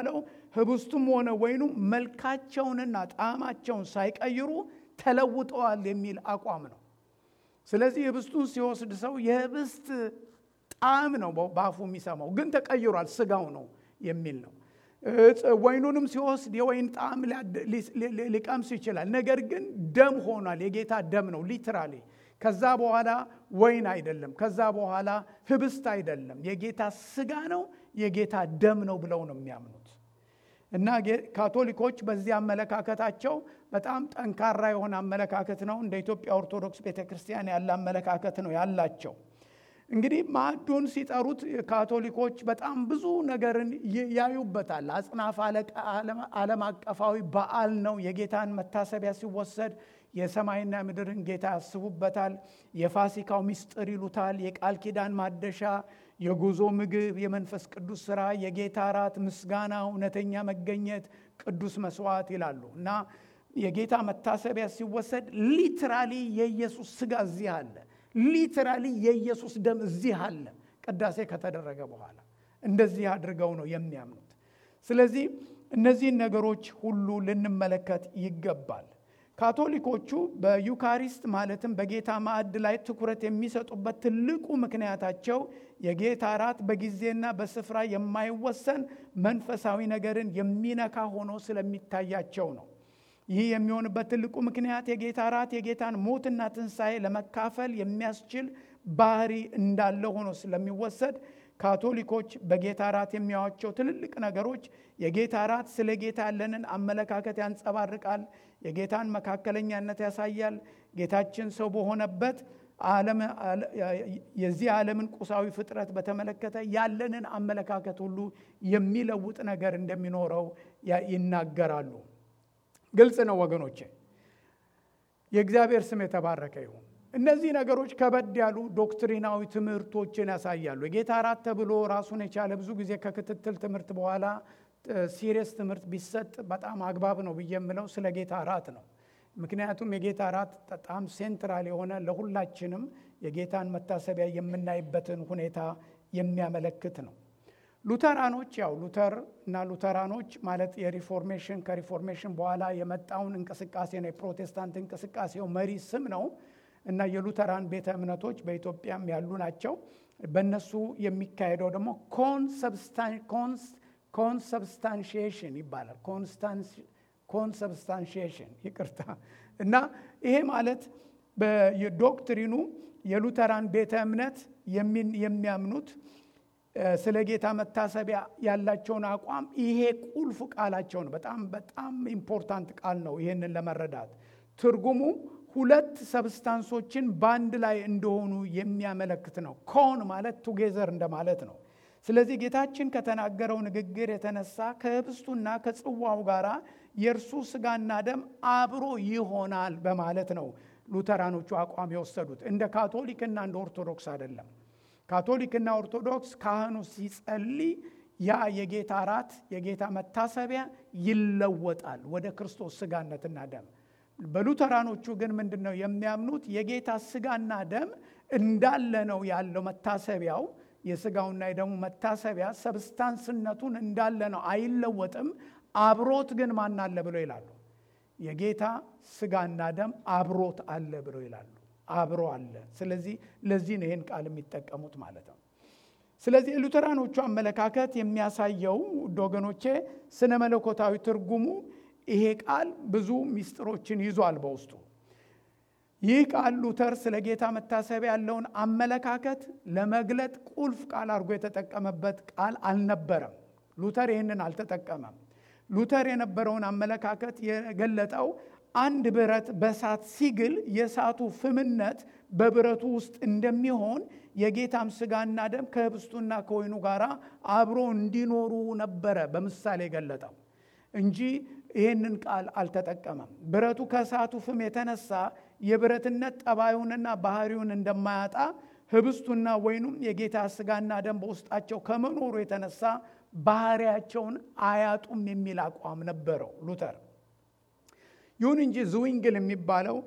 A: ህብስቱም ሆነ ወይኑ መልካቸውንና ጣዕማቸውን ሳይቀይሩ ተለውጠዋል የሚል አቋም ነው። ስለዚህ ህብስቱን ሲወስድ ሰው የህብስት ጣዕም ነው በአፉ የሚሰማው፣ ግን ተቀይሯል፣ ስጋው ነው የሚል ነው። ወይኑንም ሲወስድ የወይን ጣዕም ሊቀምስ ይችላል። ነገር ግን ደም ሆኗል፣ የጌታ ደም ነው ሊትራሊ። ከዛ በኋላ ወይን አይደለም፣ ከዛ በኋላ ህብስት አይደለም፣ የጌታ ስጋ ነው፣ የጌታ ደም ነው ብለው ነው የሚያምኑት። እና ካቶሊኮች በዚህ አመለካከታቸው በጣም ጠንካራ የሆነ አመለካከት ነው። እንደ ኢትዮጵያ ኦርቶዶክስ ቤተ ክርስቲያን ያለ አመለካከት ነው ያላቸው። እንግዲህ ማዕዱን ሲጠሩት ካቶሊኮች በጣም ብዙ ነገርን ያዩበታል። አጽናፍ ዓለም አቀፋዊ በዓል ነው። የጌታን መታሰቢያ ሲወሰድ የሰማይና ምድርን ጌታ ያስቡበታል። የፋሲካው ምስጢር ይሉታል። የቃል ኪዳን ማደሻ፣ የጉዞ ምግብ፣ የመንፈስ ቅዱስ ስራ፣ የጌታ እራት፣ ምስጋና፣ እውነተኛ መገኘት፣ ቅዱስ መስዋዕት ይላሉ እና የጌታ መታሰቢያ ሲወሰድ ሊትራሊ የኢየሱስ ስጋ እዚህ አለ ሊትራሊ የኢየሱስ ደም እዚህ አለ። ቅዳሴ ከተደረገ በኋላ እንደዚህ አድርገው ነው የሚያምኑት። ስለዚህ እነዚህን ነገሮች ሁሉ ልንመለከት ይገባል። ካቶሊኮቹ በዩካሪስት ማለትም በጌታ ማዕድ ላይ ትኩረት የሚሰጡበት ትልቁ ምክንያታቸው የጌታ እራት በጊዜና በስፍራ የማይወሰን መንፈሳዊ ነገርን የሚነካ ሆኖ ስለሚታያቸው ነው። ይህ የሚሆንበት ትልቁ ምክንያት የጌታ እራት የጌታን ሞትና ትንሣኤ ለመካፈል የሚያስችል ባህሪ እንዳለ ሆኖ ስለሚወሰድ ካቶሊኮች በጌታ እራት የሚያዋቸው ትልልቅ ነገሮች የጌታ እራት ስለ ጌታ ያለንን አመለካከት ያንጸባርቃል። የጌታን መካከለኛነት ያሳያል። ጌታችን ሰው በሆነበት የዚህ ዓለምን ቁሳዊ ፍጥረት በተመለከተ ያለንን አመለካከት ሁሉ የሚለውጥ ነገር እንደሚኖረው ይናገራሉ። ግልጽ ነው ወገኖቼ። የእግዚአብሔር ስም የተባረከ ይሁን። እነዚህ ነገሮች ከበድ ያሉ ዶክትሪናዊ ትምህርቶችን ያሳያሉ። የጌታ እራት ተብሎ ራሱን የቻለ ብዙ ጊዜ ከክትትል ትምህርት በኋላ ሲሪየስ ትምህርት ቢሰጥ በጣም አግባብ ነው ብዬ የምለው ስለ ጌታ እራት ነው። ምክንያቱም የጌታ እራት በጣም ሴንትራል የሆነ ለሁላችንም የጌታን መታሰቢያ የምናይበትን ሁኔታ የሚያመለክት ነው። ሉተራኖች ያው ሉተር እና ሉተራኖች ማለት የሪፎርሜሽን ከሪፎርሜሽን በኋላ የመጣውን እንቅስቃሴ ነው። የፕሮቴስታንት እንቅስቃሴው መሪ ስም ነው እና የሉተራን ቤተ እምነቶች በኢትዮጵያም ያሉ ናቸው። በእነሱ የሚካሄደው ደግሞ ኮንሰብስታንሺዬሽን ይባላል። ኮንሰብስታንሺዬሽን ይቅርታ። እና ይሄ ማለት በዶክትሪኑ የሉተራን ቤተ እምነት የሚያምኑት ስለ ጌታ መታሰቢያ ያላቸውን አቋም ይሄ ቁልፍ ቃላቸው ነው። በጣም በጣም ኢምፖርታንት ቃል ነው። ይህንን ለመረዳት ትርጉሙ ሁለት ሰብስታንሶችን በአንድ ላይ እንደሆኑ የሚያመለክት ነው። ኮን ማለት ቱጌዘር እንደማለት ነው። ስለዚህ ጌታችን ከተናገረው ንግግር የተነሳ ከህብስቱና ከጽዋው ጋር የእርሱ ስጋና ደም አብሮ ይሆናል በማለት ነው ሉተራኖቹ አቋም የወሰዱት። እንደ ካቶሊክና እንደ ኦርቶዶክስ አይደለም። ካቶሊክና ኦርቶዶክስ ካህኑ ሲጸልይ ያ የጌታ እራት የጌታ መታሰቢያ ይለወጣል ወደ ክርስቶስ ስጋነትና ደም። በሉተራኖቹ ግን ምንድን ነው የሚያምኑት? የጌታ ስጋና ደም እንዳለ ነው ያለው መታሰቢያው የስጋውና የደሙ መታሰቢያ ሰብስታንስነቱን እንዳለ ነው፣ አይለወጥም። አብሮት ግን ማን አለ ብሎ ይላሉ። የጌታ ስጋና ደም አብሮት አለ ብሎ ይላሉ። አብሮ አለ። ስለዚህ ለዚህ ነው ይህን ቃል የሚጠቀሙት ማለት ነው። ስለዚህ የሉተራኖቹ አመለካከት የሚያሳየው ወገኖቼ ስነ መለኮታዊ ትርጉሙ ይሄ ቃል ብዙ ሚስጥሮችን ይዟል በውስጡ። ይህ ቃል ሉተር ስለ ጌታ መታሰቢያ ያለውን አመለካከት ለመግለጥ ቁልፍ ቃል አድርጎ የተጠቀመበት ቃል አልነበረም። ሉተር ይህንን አልተጠቀመም። ሉተር የነበረውን አመለካከት የገለጠው አንድ ብረት በእሳት ሲግል የእሳቱ ፍምነት በብረቱ ውስጥ እንደሚሆን የጌታም ስጋና ደም ከህብስቱና ከወይኑ ጋር አብሮ እንዲኖሩ ነበረ በምሳሌ የገለጠው እንጂ ይህንን ቃል አልተጠቀመም። ብረቱ ከእሳቱ ፍም የተነሳ የብረትነት ጠባዩንና ባህሪውን እንደማያጣ ህብስቱና ወይኑም የጌታ ስጋና ደም በውስጣቸው ከመኖሩ የተነሳ ባህሪያቸውን አያጡም የሚል አቋም ነበረው ሉተር። ይሁን እንጂ ዝዊንግል የሚባለው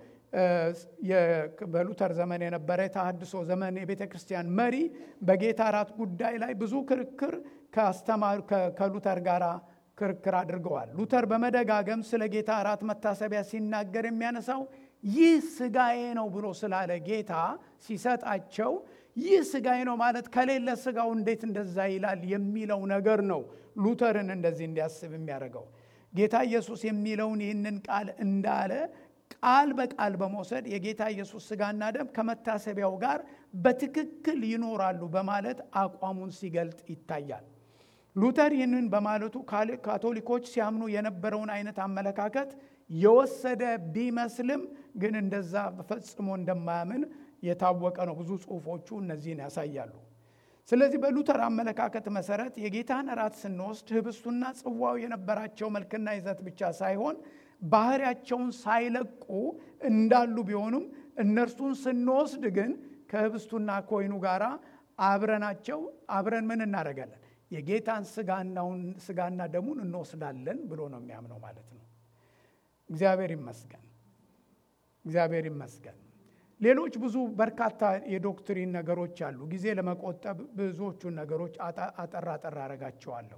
A: በሉተር ዘመን የነበረ የተሃድሶ ዘመን የቤተ ክርስቲያን መሪ በጌታ እራት ጉዳይ ላይ ብዙ ክርክር ከአስተማሪ ከሉተር ጋር ክርክር አድርገዋል። ሉተር በመደጋገም ስለ ጌታ እራት መታሰቢያ ሲናገር የሚያነሳው ይህ ስጋዬ ነው ብሎ ስላለ ጌታ ሲሰጣቸው ይህ ስጋዬ ነው ማለት ከሌለ ስጋው እንዴት እንደዛ ይላል የሚለው ነገር ነው ሉተርን እንደዚህ እንዲያስብ የሚያደርገው። ጌታ ኢየሱስ የሚለውን ይህንን ቃል እንዳለ ቃል በቃል በመውሰድ የጌታ ኢየሱስ ስጋና ደም ከመታሰቢያው ጋር በትክክል ይኖራሉ በማለት አቋሙን ሲገልጥ ይታያል። ሉተር ይህንን በማለቱ ካቶሊኮች ሲያምኑ የነበረውን አይነት አመለካከት የወሰደ ቢመስልም ግን እንደዛ ፈጽሞ እንደማያምን የታወቀ ነው። ብዙ ጽሑፎቹ እነዚህን ያሳያሉ። ስለዚህ በሉተር አመለካከት መሰረት የጌታን እራት ስንወስድ ህብስቱና ጽዋው የነበራቸው መልክና ይዘት ብቻ ሳይሆን ባህሪያቸውን ሳይለቁ እንዳሉ ቢሆኑም እነርሱን ስንወስድ ግን ከህብስቱና ከወይኑ ጋር አብረናቸው አብረን ምን እናደርጋለን? የጌታን ስጋና ደሙን እንወስዳለን ብሎ ነው የሚያምነው ማለት ነው። እግዚአብሔር ይመስገን፣ እግዚአብሔር ይመስገን። ሌሎች ብዙ በርካታ የዶክትሪን ነገሮች አሉ። ጊዜ ለመቆጠብ ብዙዎቹን ነገሮች አጠር አጠር አረጋቸዋለሁ።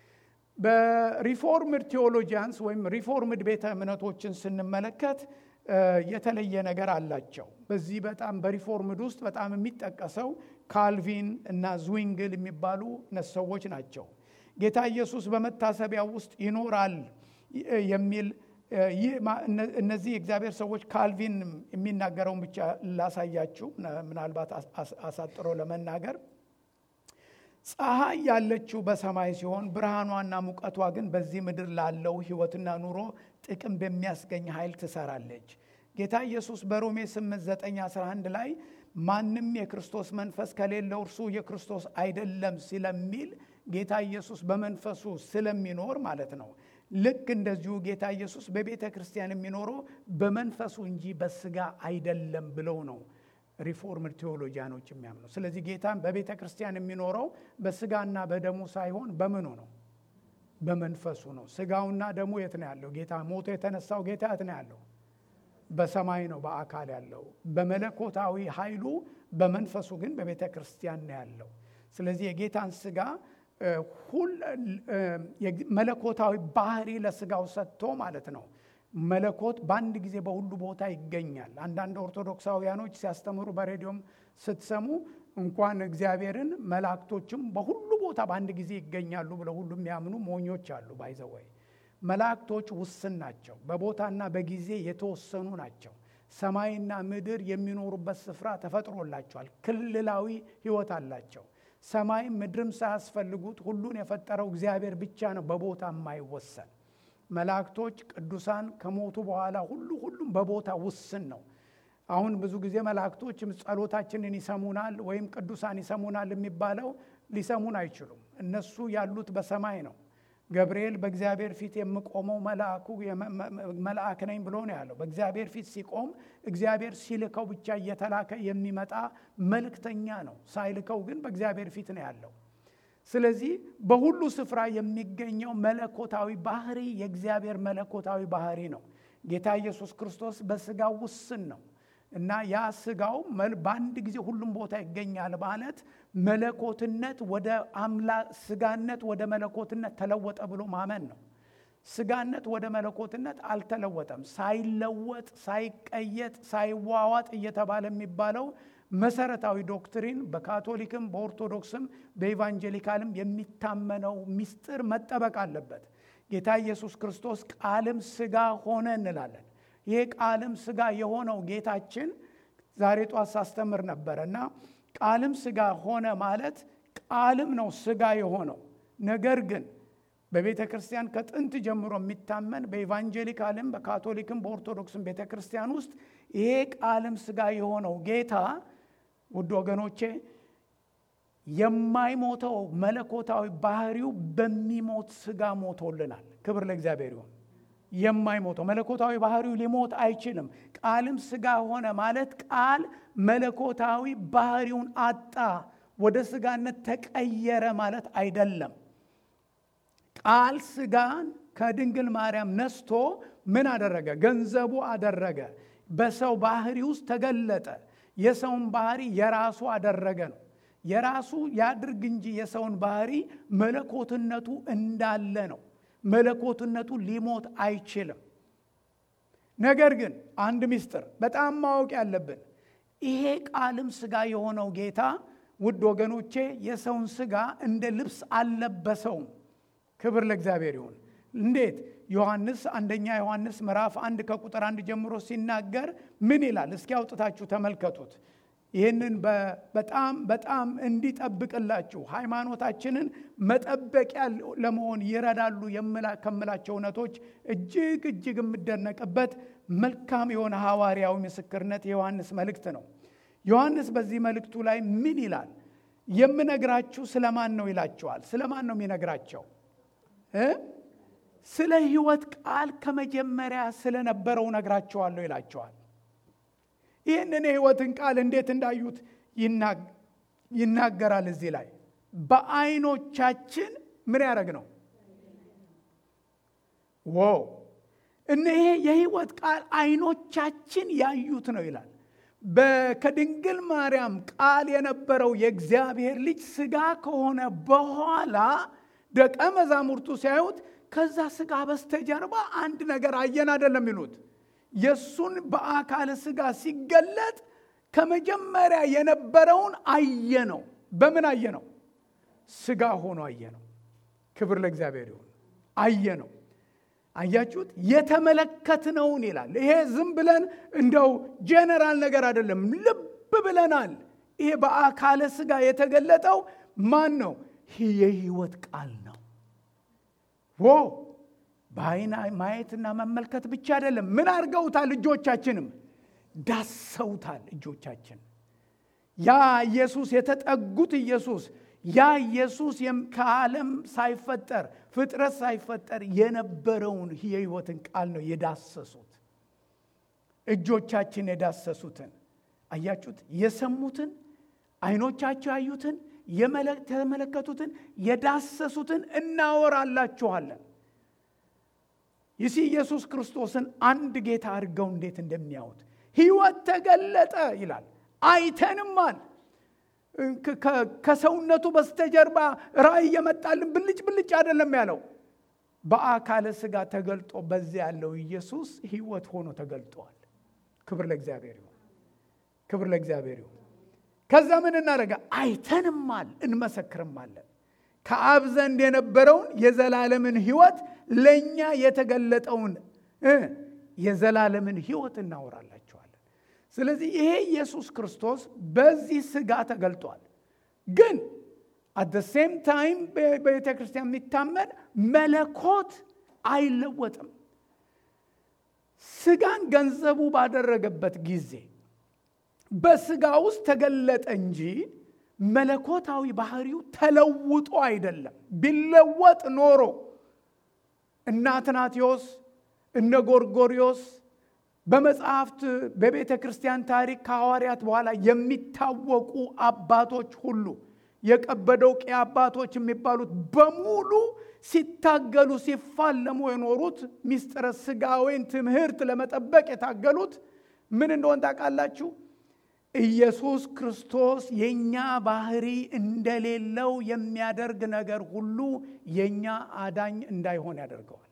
A: በሪፎርምድ ቴዎሎጂያንስ ወይም ሪፎርምድ ቤተ እምነቶችን ስንመለከት የተለየ ነገር አላቸው። በዚህ በጣም በሪፎርምድ ውስጥ በጣም የሚጠቀሰው ካልቪን እና ዝዊንግል የሚባሉ ሰዎች ናቸው። ጌታ ኢየሱስ በመታሰቢያ ውስጥ ይኖራል የሚል እነዚህ የእግዚአብሔር ሰዎች ካልቪን የሚናገረውን ብቻ ላሳያችሁ፣ ምናልባት አሳጥሮ ለመናገር ፀሐይ ያለችው በሰማይ ሲሆን ብርሃኗና ሙቀቷ ግን በዚህ ምድር ላለው ሕይወትና ኑሮ ጥቅም በሚያስገኝ ኃይል ትሰራለች። ጌታ ኢየሱስ በሮሜ 8 9 11 ላይ ማንም የክርስቶስ መንፈስ ከሌለው እርሱ የክርስቶስ አይደለም ስለሚል ጌታ ኢየሱስ በመንፈሱ ስለሚኖር ማለት ነው። ልክ እንደዚሁ ጌታ ኢየሱስ በቤተ ክርስቲያን የሚኖረው በመንፈሱ እንጂ በስጋ አይደለም ብለው ነው ሪፎርምድ ቴዎሎጂያኖች የሚያምኑ። ስለዚህ ጌታን በቤተ ክርስቲያን የሚኖረው በስጋና በደሙ ሳይሆን በምኑ ነው? በመንፈሱ ነው። ስጋውና ደሙ የት ነው ያለው? ጌታ ሞቶ የተነሳው ጌታ የት ነው ያለው? በሰማይ ነው በአካል ያለው። በመለኮታዊ ኃይሉ በመንፈሱ ግን በቤተ ክርስቲያን ነው ያለው። ስለዚህ የጌታን ስጋ መለኮታዊ ባህሪ ለስጋው ሰጥቶ ማለት ነው። መለኮት በአንድ ጊዜ በሁሉ ቦታ ይገኛል። አንዳንድ ኦርቶዶክሳውያኖች ሲያስተምሩ በሬዲዮም ስትሰሙ እንኳን እግዚአብሔርን መላእክቶችም በሁሉ ቦታ በአንድ ጊዜ ይገኛሉ ብለው ሁሉ የሚያምኑ ሞኞች አሉ። ባይዘወይ መላእክቶች ውስን ናቸው፣ በቦታና በጊዜ የተወሰኑ ናቸው። ሰማይና ምድር የሚኖሩበት ስፍራ ተፈጥሮላቸዋል። ክልላዊ ሕይወት አላቸው። ሰማይም ምድርም ሳያስፈልጉት ሁሉን የፈጠረው እግዚአብሔር ብቻ ነው፣ በቦታ የማይወሰን መላእክቶች ቅዱሳን ከሞቱ በኋላ ሁሉ ሁሉም በቦታ ውስን ነው። አሁን ብዙ ጊዜ መላእክቶች ጸሎታችንን ይሰሙናል ወይም ቅዱሳን ይሰሙናል የሚባለው ሊሰሙን አይችሉም። እነሱ ያሉት በሰማይ ነው። ገብርኤል በእግዚአብሔር ፊት የምቆመው መልአኩ መልአክ ነኝ ብሎ ነው ያለው። በእግዚአብሔር ፊት ሲቆም እግዚአብሔር ሲልከው ብቻ እየተላከ የሚመጣ መልእክተኛ ነው። ሳይልከው ግን በእግዚአብሔር ፊት ነው ያለው። ስለዚህ በሁሉ ስፍራ የሚገኘው መለኮታዊ ባህሪ የእግዚአብሔር መለኮታዊ ባህሪ ነው። ጌታ ኢየሱስ ክርስቶስ በስጋው ውስን ነው እና ያ ስጋው በአንድ ጊዜ ሁሉም ቦታ ይገኛል ማለት መለኮትነት ወደ አምላ ስጋነት ወደ መለኮትነት ተለወጠ ብሎ ማመን ነው። ስጋነት ወደ መለኮትነት አልተለወጠም። ሳይለወጥ፣ ሳይቀየጥ፣ ሳይዋዋጥ እየተባለ የሚባለው መሰረታዊ ዶክትሪን በካቶሊክም በኦርቶዶክስም በኢቫንጀሊካልም የሚታመነው ምስጢር መጠበቅ አለበት። ጌታ ኢየሱስ ክርስቶስ ቃልም ስጋ ሆነ እንላለን። ይህ ቃልም ስጋ የሆነው ጌታችን ዛሬ ጧት ሳስተምር ነበረ እና ቃልም ስጋ ሆነ ማለት ቃልም ነው ስጋ የሆነው ነገር ግን በቤተ ክርስቲያን ከጥንት ጀምሮ የሚታመን በኢቫንጀሊካልም በካቶሊክም በኦርቶዶክስም ቤተ ክርስቲያን ውስጥ ይሄ ቃልም ስጋ የሆነው ጌታ ውድ ወገኖቼ የማይሞተው መለኮታዊ ባህሪው በሚሞት ስጋ ሞቶልናል። ክብር ለእግዚአብሔር ይሁን። የማይሞተው መለኮታዊ ባህሪው ሊሞት አይችልም። ቃልም ስጋ ሆነ ማለት ቃል መለኮታዊ ባህሪውን አጣ፣ ወደ ስጋነት ተቀየረ ማለት አይደለም። ቃል ስጋን ከድንግል ማርያም ነስቶ ምን አደረገ? ገንዘቡ አደረገ። በሰው ባህሪ ውስጥ ተገለጠ። የሰውን ባህሪ የራሱ አደረገ ነው። የራሱ ያድርግ እንጂ የሰውን ባህሪ መለኮትነቱ እንዳለ ነው። መለኮትነቱ ሊሞት አይችልም። ነገር ግን አንድ ምስጢር በጣም ማወቅ ያለብን ይሄ ቃልም ስጋ የሆነው ጌታ ውድ ወገኖቼ የሰውን ስጋ እንደ ልብስ አልለበሰውም። ክብር ለእግዚአብሔር ይሁን። እንዴት? ዮሐንስ አንደኛ ዮሐንስ ምዕራፍ አንድ ከቁጥር አንድ ጀምሮ ሲናገር ምን ይላል? እስኪ አውጥታችሁ ተመልከቱት። ይህንን በጣም በጣም እንዲጠብቅላችሁ ሃይማኖታችንን መጠበቂያ ለመሆን ይረዳሉ ከምላቸው እውነቶች እጅግ እጅግ የምደነቅበት መልካም የሆነ ሐዋርያዊ ምስክርነት የዮሐንስ መልእክት ነው። ዮሐንስ በዚህ መልእክቱ ላይ ምን ይላል? የምነግራችሁ ስለማን ነው ይላቸዋል። ስለማን ነው የሚነግራቸው? ስለ ሕይወት ቃል ከመጀመሪያ ስለነበረው ነግራቸዋለሁ ይላቸዋል። ይህንን የሕይወትን ቃል እንዴት እንዳዩት ይናገራል። እዚህ ላይ በዓይኖቻችን ምን ያደረግ ነው ዋው እነ ይሄ የሕይወት ቃል ዓይኖቻችን ያዩት ነው ይላል። ከድንግል ማርያም ቃል የነበረው የእግዚአብሔር ልጅ ሥጋ ከሆነ በኋላ ደቀ መዛሙርቱ ሲያዩት ከዛ ሥጋ በስተጀርባ አንድ ነገር አየን አይደለም ይሉት የእሱን በአካለ ሥጋ ሲገለጥ ከመጀመሪያ የነበረውን አየ ነው። በምን አየ ነው? ሥጋ ሆኖ አየ ነው። ክብር ለእግዚአብሔር ይሁን። አየ ነው። አያችሁት? የተመለከትነውን ይላል። ይሄ ዝም ብለን እንደው ጄኔራል ነገር አይደለም፣ ልብ ብለናል። ይሄ በአካለ ሥጋ የተገለጠው ማን ነው? የሕይወት ቃል ነው። ዎ በዓይን ማየትና መመልከት ብቻ አይደለም። ምን አድርገውታል? እጆቻችንም ዳሰውታል። እጆቻችን ያ ኢየሱስ የተጠጉት ኢየሱስ ያ ኢየሱስ ከዓለም ሳይፈጠር ፍጥረት ሳይፈጠር የነበረውን የሕይወትን ቃል ነው የዳሰሱት። እጆቻችን የዳሰሱትን አያችሁት? የሰሙትን ዓይኖቻቸው ያዩትን የተመለከቱትን የዳሰሱትን እናወራላችኋለን። ይሲ ኢየሱስ ክርስቶስን አንድ ጌታ አድርገው እንዴት እንደሚያዩት ሕይወት ተገለጠ ይላል። አይተንማል። ከሰውነቱ በስተጀርባ ራእይ የመጣልን ብልጭ ብልጭ አይደለም ያለው። በአካለ ሥጋ ተገልጦ በዚያ ያለው ኢየሱስ ሕይወት ሆኖ ተገልጧል። ክብር ለእግዚአብሔር ይሁን። ክብር ለእግዚአብሔር ይሁን። ከዛ ምን እናደረጋ? አይተንማል፣ እንመሰክርማለን። ከአብ ዘንድ የነበረውን የዘላለምን ሕይወት ለእኛ የተገለጠውን የዘላለምን ሕይወት እናወራላችኋለን። ስለዚህ ይሄ ኢየሱስ ክርስቶስ በዚህ ሥጋ ተገልጧል። ግን አት ሴም ታይም በቤተ ክርስቲያን የሚታመን መለኮት አይለወጥም። ሥጋን ገንዘቡ ባደረገበት ጊዜ በሥጋ ውስጥ ተገለጠ እንጂ መለኮታዊ ባህሪው ተለውጦ አይደለም። ቢለወጥ ኖሮ እነ አትናቴዎስ እነ ጎርጎሪዮስ በመጽሐፍት በቤተ ክርስቲያን ታሪክ ከሐዋርያት በኋላ የሚታወቁ አባቶች ሁሉ የቀበዶቅያ አባቶች የሚባሉት በሙሉ ሲታገሉ ሲፋለሙ የኖሩት ሚስጥረ ሥጋዌን ትምህርት ለመጠበቅ የታገሉት ምን እንደሆን ታውቃላችሁ? ኢየሱስ ክርስቶስ የእኛ ባህሪ እንደሌለው የሚያደርግ ነገር ሁሉ የእኛ አዳኝ እንዳይሆን ያደርገዋል።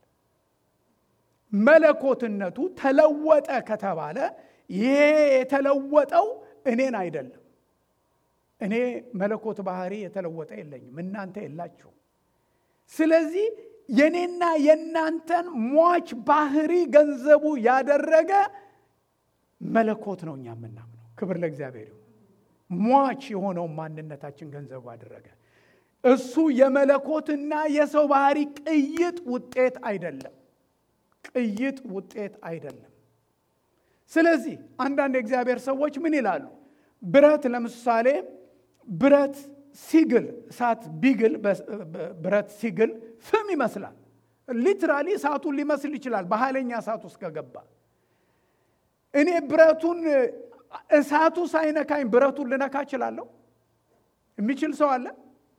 A: መለኮትነቱ ተለወጠ ከተባለ ይሄ የተለወጠው እኔን አይደለም። እኔ መለኮት ባህሪ የተለወጠ የለኝም፣ እናንተ የላችሁ። ስለዚህ የኔና የእናንተን ሟች ባህሪ ገንዘቡ ያደረገ መለኮት ነው እኛ የምናምነው። ክብር ለእግዚአብሔር ይሁን። ሟች የሆነውን ማንነታችን ገንዘቡ አደረገ። እሱ የመለኮትና የሰው ባህሪ ቅይጥ ውጤት አይደለም። ቅይጥ ውጤት አይደለም። ስለዚህ አንዳንድ የእግዚአብሔር ሰዎች ምን ይላሉ? ብረት ለምሳሌ ብረት ሲግል እሳት ቢግል ብረት ሲግል ፍም ይመስላል። ሊትራሊ እሳቱን ሊመስል ይችላል በኃይለኛ እሳት ውስጥ ከገባ እኔ ብረቱን እሳቱ ሳይነካኝ ብረቱን ልነካ እችላለሁ? የሚችል ሰው አለ?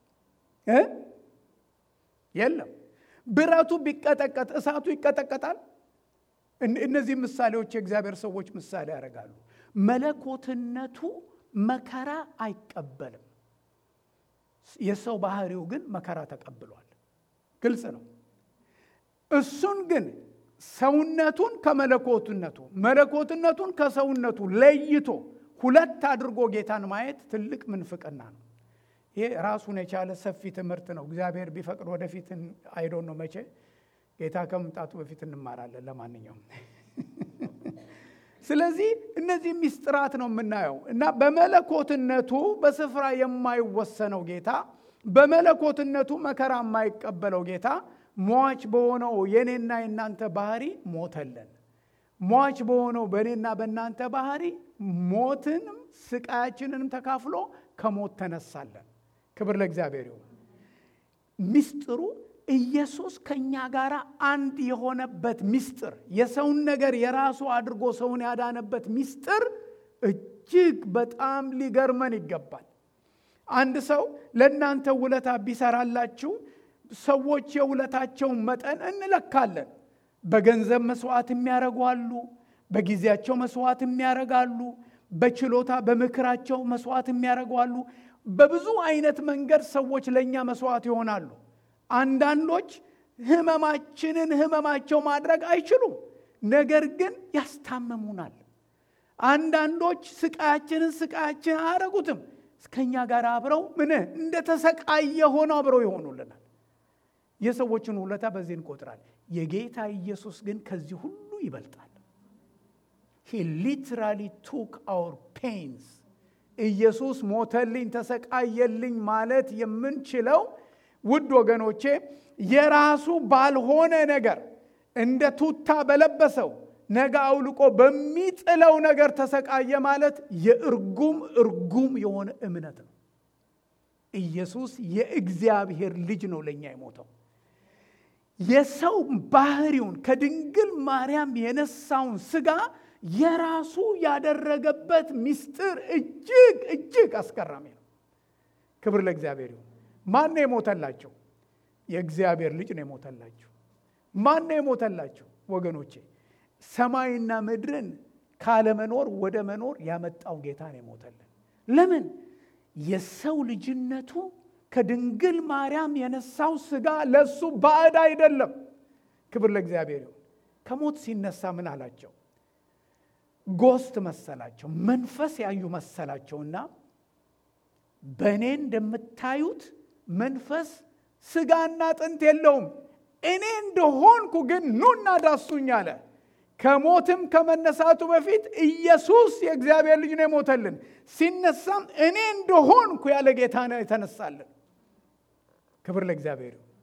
A: የለም። ብረቱ ቢቀጠቀጥ እሳቱ ይቀጠቀጣል? እነዚህ ምሳሌዎች የእግዚአብሔር ሰዎች ምሳሌ ያደርጋሉ። መለኮትነቱ መከራ አይቀበልም። የሰው ባህሪው ግን መከራ ተቀብሏል። ግልጽ ነው። እሱን ግን ሰውነቱን ከመለኮትነቱ መለኮትነቱን ከሰውነቱ ለይቶ ሁለት አድርጎ ጌታን ማየት ትልቅ ምንፍቅና ነው። ይሄ ራሱን የቻለ ሰፊ ትምህርት ነው። እግዚአብሔር ቢፈቅድ ወደፊት አይዶን ነው መቼ ጌታ ከመምጣቱ በፊት እንማራለን። ለማንኛውም ስለዚህ እነዚህ ሚስጥራት ነው የምናየው እና በመለኮትነቱ በስፍራ የማይወሰነው ጌታ በመለኮትነቱ መከራ የማይቀበለው ጌታ ሟች በሆነው የኔና የእናንተ ባህሪ ሞተልን። ሟች በሆነው በእኔና በእናንተ ባህሪ ሞትንም ስቃያችንንም ተካፍሎ ከሞት ተነሳለን። ክብር ለእግዚአብሔር ይሁን። ሚስጥሩ ኢየሱስ ከእኛ ጋር አንድ የሆነበት ሚስጥር የሰውን ነገር የራሱ አድርጎ ሰውን ያዳነበት ሚስጥር እጅግ በጣም ሊገርመን ይገባል። አንድ ሰው ለእናንተ ውለታ ቢሰራላችሁ ሰዎች የውለታቸውን መጠን እንለካለን። በገንዘብ መስዋዕት የሚያደርጉ አሉ። በጊዜያቸው መስዋዕት የሚያደርጋሉ። በችሎታ በምክራቸው መስዋዕት የሚያደርጉ አሉ። በብዙ አይነት መንገድ ሰዎች ለእኛ መስዋዕት ይሆናሉ። አንዳንዶች ህመማችንን ህመማቸው ማድረግ አይችሉም፣ ነገር ግን ያስታምሙናል። አንዳንዶች ስቃያችንን ስቃያችን አያረጉትም፣ ከእኛ ጋር አብረው ምን እንደተሰቃየ ሆነው አብረው ይሆኑልናል። የሰዎችን ውለታ በዚህ እንቆጥራለን። የጌታ ኢየሱስ ግን ከዚህ ሁሉ ይበልጣል። ሂ ሊትራሊ ቱክ አውር ፔንስ ኢየሱስ ሞተልኝ ተሰቃየልኝ ማለት የምንችለው ውድ ወገኖቼ የራሱ ባልሆነ ነገር እንደ ቱታ በለበሰው ነገ አውልቆ በሚጥለው ነገር ተሰቃየ ማለት የእርጉም እርጉም የሆነ እምነት ነው። ኢየሱስ የእግዚአብሔር ልጅ ነው ለእኛ የሞተው። የሰው ባህሪውን ከድንግል ማርያም የነሳውን ስጋ የራሱ ያደረገበት ምስጢር እጅግ እጅግ አስገራሚ ነው። ክብር ለእግዚአብሔር ይሁን። ማን ነው የሞተላቸው? የእግዚአብሔር ልጅ ነው የሞተላቸው። ማን ነው የሞተላቸው? ወገኖቼ ሰማይና ምድርን ካለመኖር ወደ መኖር ያመጣው ጌታ ነው የሞተልን። ለምን? የሰው ልጅነቱ ከድንግል ማርያም የነሳው ስጋ ለሱ ባዕድ አይደለም። ክብር ለእግዚአብሔር ይሁን። ከሞት ሲነሳ ምን አላቸው? ጎስት መሰላቸው፣ መንፈስ ያዩ መሰላቸውና በእኔ እንደምታዩት መንፈስ ስጋና አጥንት የለውም፣ እኔ እንደሆንኩ ግን ኑና ዳሱኝ አለ። ከሞትም ከመነሳቱ በፊት ኢየሱስ የእግዚአብሔር ልጅ ነው የሞተልን። ሲነሳም እኔ እንደሆንኩ ያለ ጌታ ነው የተነሳልን። ክብር ለእግዚአብሔር ይሁን።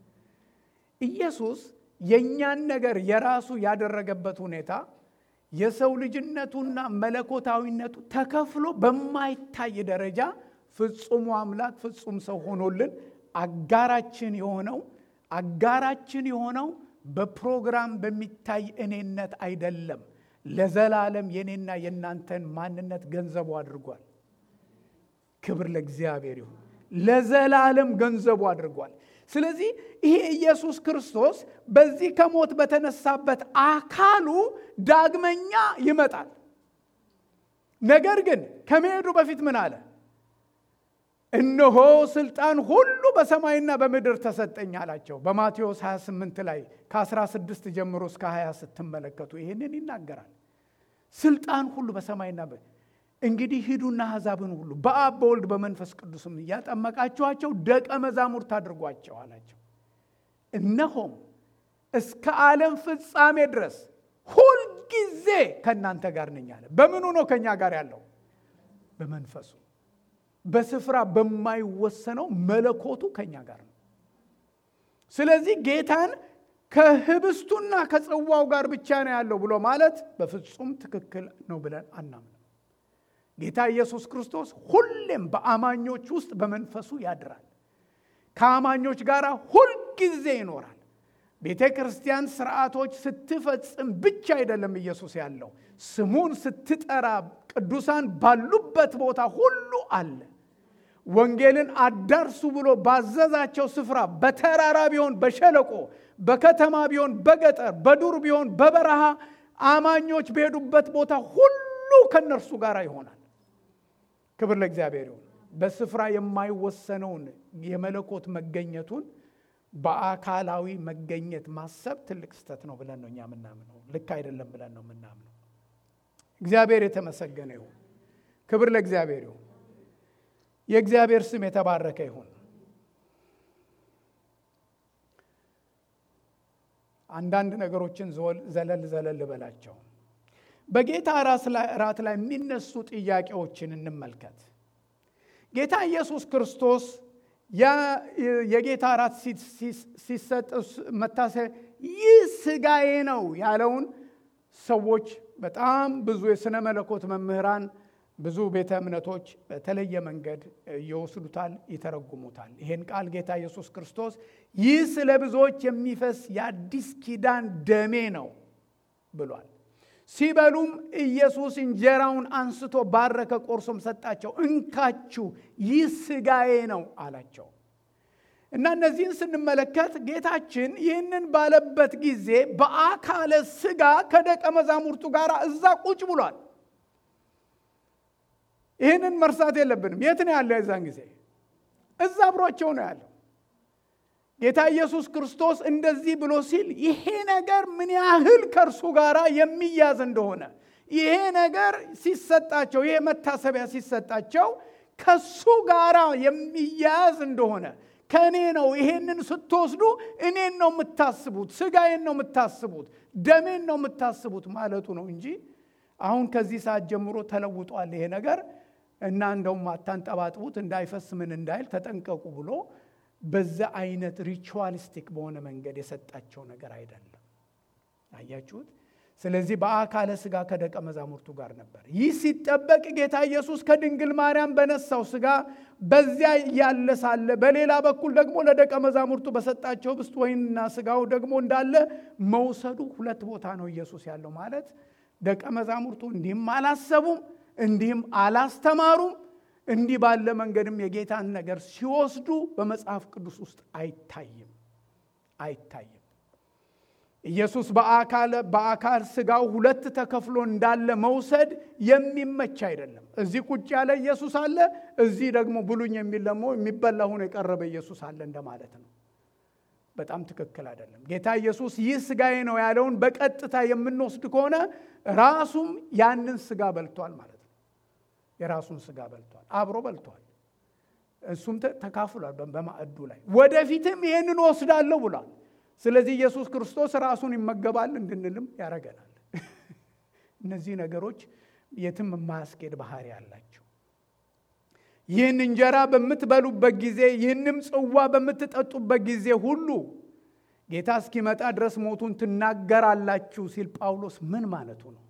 A: ኢየሱስ የእኛን ነገር የራሱ ያደረገበት ሁኔታ የሰው ልጅነቱና መለኮታዊነቱ ተከፍሎ በማይታይ ደረጃ ፍጹሙ አምላክ ፍጹም ሰው ሆኖልን አጋራችን የሆነው አጋራችን የሆነው በፕሮግራም በሚታይ እኔነት አይደለም። ለዘላለም የኔና የእናንተን ማንነት ገንዘቡ አድርጓል። ክብር ለእግዚአብሔር ይሁን። ለዘላለም ገንዘቡ አድርጓል። ስለዚህ ይሄ ኢየሱስ ክርስቶስ በዚህ ከሞት በተነሳበት አካሉ ዳግመኛ ይመጣል። ነገር ግን ከመሄዱ በፊት ምን አለ? እነሆ ስልጣን ሁሉ በሰማይና በምድር ተሰጠኝ አላቸው። በማቴዎስ 28 ላይ ከ16 ጀምሮ እስከ 20 ስትመለከቱ ይህንን ይናገራል። ስልጣን ሁሉ በሰማይና እንግዲህ ሂዱና አሕዛብን ሁሉ በአብ በወልድ በመንፈስ ቅዱስም እያጠመቃችኋቸው ደቀ መዛሙርት አድርጓቸው አላቸው። እነሆም እስከ ዓለም ፍጻሜ ድረስ ሁልጊዜ ከእናንተ ጋር ነኝ አለ። በምኑ ነው ከእኛ ጋር ያለው? በመንፈሱ በስፍራ በማይወሰነው መለኮቱ ከእኛ ጋር ነው። ስለዚህ ጌታን ከህብስቱና ከጽዋው ጋር ብቻ ነው ያለው ብሎ ማለት በፍጹም ትክክል ነው ብለን አናምንም። ጌታ ኢየሱስ ክርስቶስ ሁሌም በአማኞች ውስጥ በመንፈሱ ያድራል። ከአማኞች ጋር ሁልጊዜ ይኖራል። ቤተ ክርስቲያን ስርዓቶች ስትፈጽም ብቻ አይደለም ኢየሱስ ያለው፣ ስሙን ስትጠራ ቅዱሳን ባሉበት ቦታ ሁሉ አለ። ወንጌልን አዳርሱ ብሎ ባዘዛቸው ስፍራ በተራራ ቢሆን በሸለቆ፣ በከተማ ቢሆን በገጠር፣ በዱር ቢሆን በበረሃ አማኞች በሄዱበት ቦታ ሁሉ ከነርሱ ጋር ይሆናል። ክብር ለእግዚአብሔር ይሁን። በስፍራ የማይወሰነውን የመለኮት መገኘቱን በአካላዊ መገኘት ማሰብ ትልቅ ስህተት ነው ብለን ነው እኛ የምናምነው። ልክ አይደለም ብለን ነው የምናምነው። እግዚአብሔር የተመሰገነ ይሁን። ክብር ለእግዚአብሔር ይሁን። የእግዚአብሔር ስም የተባረከ ይሁን። አንዳንድ ነገሮችን ዘለል ዘለል በላቸው። በጌታ ራት ላይ የሚነሱ ጥያቄዎችን እንመልከት። ጌታ ኢየሱስ ክርስቶስ የጌታ ራት ሲሰጥ መታሰቢያ ይህ ስጋዬ ነው ያለውን ሰዎች በጣም ብዙ የሥነ መለኮት መምህራን ብዙ ቤተ እምነቶች በተለየ መንገድ ይወስዱታል፣ ይተረጉሙታል። ይሄን ቃል ጌታ ኢየሱስ ክርስቶስ ይህ ስለ ብዙዎች የሚፈስ የአዲስ ኪዳን ደሜ ነው ብሏል። ሲበሉም ኢየሱስ እንጀራውን አንስቶ ባረከ፣ ቆርሶም ሰጣቸው። እንካችሁ ይህ ስጋዬ ነው አላቸው። እና እነዚህን ስንመለከት ጌታችን ይህንን ባለበት ጊዜ በአካለ ስጋ ከደቀ መዛሙርቱ ጋር እዛ ቁጭ ብሏል። ይህንን መርሳት የለብንም። የት ነው ያለው? የዛን ጊዜ እዛ አብሯቸው ነው ያለው። ጌታ ኢየሱስ ክርስቶስ እንደዚህ ብሎ ሲል ይሄ ነገር ምን ያህል ከእርሱ ጋር የሚያዝ እንደሆነ ይሄ ነገር ሲሰጣቸው፣ ይሄ መታሰቢያ ሲሰጣቸው ከሱ ጋር የሚያያዝ እንደሆነ ከእኔ ነው። ይሄንን ስትወስዱ እኔን ነው የምታስቡት፣ ስጋዬን ነው የምታስቡት፣ ደሜን ነው የምታስቡት ማለቱ ነው እንጂ አሁን ከዚህ ሰዓት ጀምሮ ተለውጧል ይሄ ነገር እና እንደውም አታንጠባጥቡት እንዳይፈስ ምን እንዳይል ተጠንቀቁ ብሎ በዛ አይነት ሪቹዋሊስቲክ በሆነ መንገድ የሰጣቸው ነገር አይደለም። አያችሁት? ስለዚህ በአካለ ስጋ ከደቀ መዛሙርቱ ጋር ነበር። ይህ ሲጠበቅ ጌታ ኢየሱስ ከድንግል ማርያም በነሳው ስጋ በዚያ እያለ ሳለ በሌላ በኩል ደግሞ ለደቀ መዛሙርቱ በሰጣቸው ህብስት ወይንና ስጋው ደግሞ እንዳለ መውሰዱ ሁለት ቦታ ነው ኢየሱስ ያለው ማለት ደቀ መዛሙርቱ እንዲህም አላሰቡም፣ እንዲህም አላስተማሩም። እንዲህ ባለ መንገድም የጌታን ነገር ሲወስዱ በመጽሐፍ ቅዱስ ውስጥ አይታይም አይታይም። ኢየሱስ በአካል በአካል ስጋው ሁለት ተከፍሎ እንዳለ መውሰድ የሚመች አይደለም። እዚህ ቁጭ ያለ ኢየሱስ አለ፣ እዚህ ደግሞ ብሉኝ የሚል ደግሞ የሚበላ ሆኖ የቀረበ ኢየሱስ አለ እንደማለት ነው። በጣም ትክክል አይደለም። ጌታ ኢየሱስ ይህ ስጋዬ ነው ያለውን በቀጥታ የምንወስድ ከሆነ ራሱም ያንን ስጋ በልቷል ማለት ነው። የራሱን ስጋ በልቷል፣ አብሮ በልቷል። እሱም ተካፍሏል በማዕዱ ላይ። ወደፊትም ይህንን ወስዳለሁ ብሏል። ስለዚህ ኢየሱስ ክርስቶስ ራሱን ይመገባል እንድንልም ያደርገናል። እነዚህ ነገሮች የትም የማያስኬድ ባህሪ አላቸው። ይህን እንጀራ በምትበሉበት ጊዜ ይህንም ጽዋ በምትጠጡበት ጊዜ ሁሉ ጌታ እስኪመጣ ድረስ ሞቱን ትናገራላችሁ ሲል ጳውሎስ ምን ማለቱ ነው?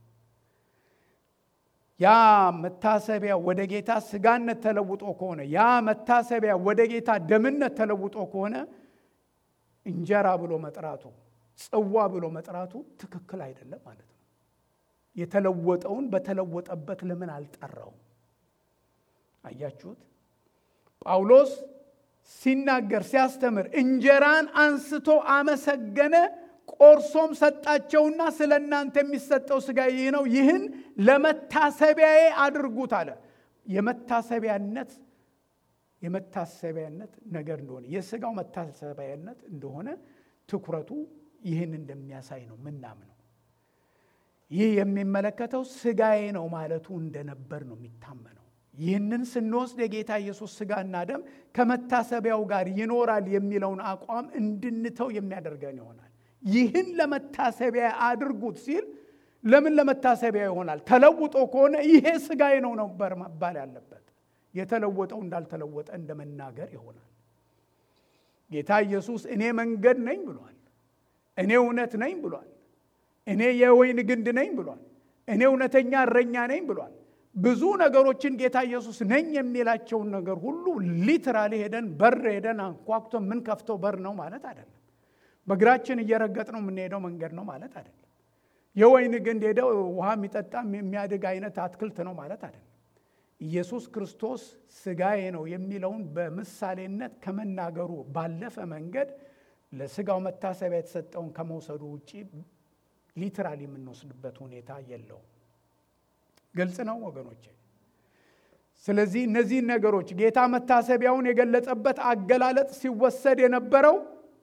A: ያ መታሰቢያ ወደ ጌታ ስጋነት ተለውጦ ከሆነ ያ መታሰቢያ ወደ ጌታ ደምነት ተለውጦ ከሆነ እንጀራ ብሎ መጥራቱ ጽዋ ብሎ መጥራቱ ትክክል አይደለም ማለት ነው። የተለወጠውን በተለወጠበት ለምን አልጠራውም? አያችሁት? ጳውሎስ ሲናገር ሲያስተምር እንጀራን አንስቶ አመሰገነ፣ ቆርሶም ሰጣቸውና ስለ እናንተ የሚሰጠው ሥጋ ይህ ነው፣ ይህን ለመታሰቢያዬ አድርጉት አለ። የመታሰቢያነት የመታሰቢያነት ነገር እንደሆነ የሥጋው መታሰቢያነት እንደሆነ ትኩረቱ ይህን እንደሚያሳይ ነው ምናምነው። ይህ የሚመለከተው ሥጋዬ ነው ማለቱ እንደነበር ነው የሚታመነው። ይህንን ስንወስድ የጌታ ኢየሱስ ሥጋና ደም ከመታሰቢያው ጋር ይኖራል የሚለውን አቋም እንድንተው የሚያደርገን ይሆናል። ይህን ለመታሰቢያ አድርጉት ሲል ለምን ለመታሰቢያ ይሆናል? ተለውጦ ከሆነ ይሄ ሥጋዬ ነው ነበር መባል ያለበት። የተለወጠው እንዳልተለወጠ እንደ መናገር ይሆናል። ጌታ ኢየሱስ እኔ መንገድ ነኝ ብሏል። እኔ እውነት ነኝ ብሏል። እኔ የወይን ግንድ ነኝ ብሏል። እኔ እውነተኛ እረኛ ነኝ ብሏል። ብዙ ነገሮችን ጌታ ኢየሱስ ነኝ የሚላቸውን ነገር ሁሉ ሊትራሊ ሄደን በር ሄደን አንኳኩቶ የምንከፍተው በር ነው ማለት አይደለም። በእግራችን እየረገጥ ነው የምንሄደው መንገድ ነው ማለት አይደለም። የወይን ግንድ ሄደው ውሃ የሚጠጣ የሚያድግ አይነት አትክልት ነው ማለት አይደለም። ኢየሱስ ክርስቶስ ሥጋዬ ነው የሚለውን በምሳሌነት ከመናገሩ ባለፈ መንገድ ለሥጋው መታሰቢያ የተሰጠውን ከመውሰዱ ውጭ ሊትራሊ የምንወስድበት ሁኔታ የለውም። ግልጽ ነው ወገኖቼ። ስለዚህ እነዚህን ነገሮች ጌታ መታሰቢያውን የገለጸበት አገላለጥ ሲወሰድ የነበረው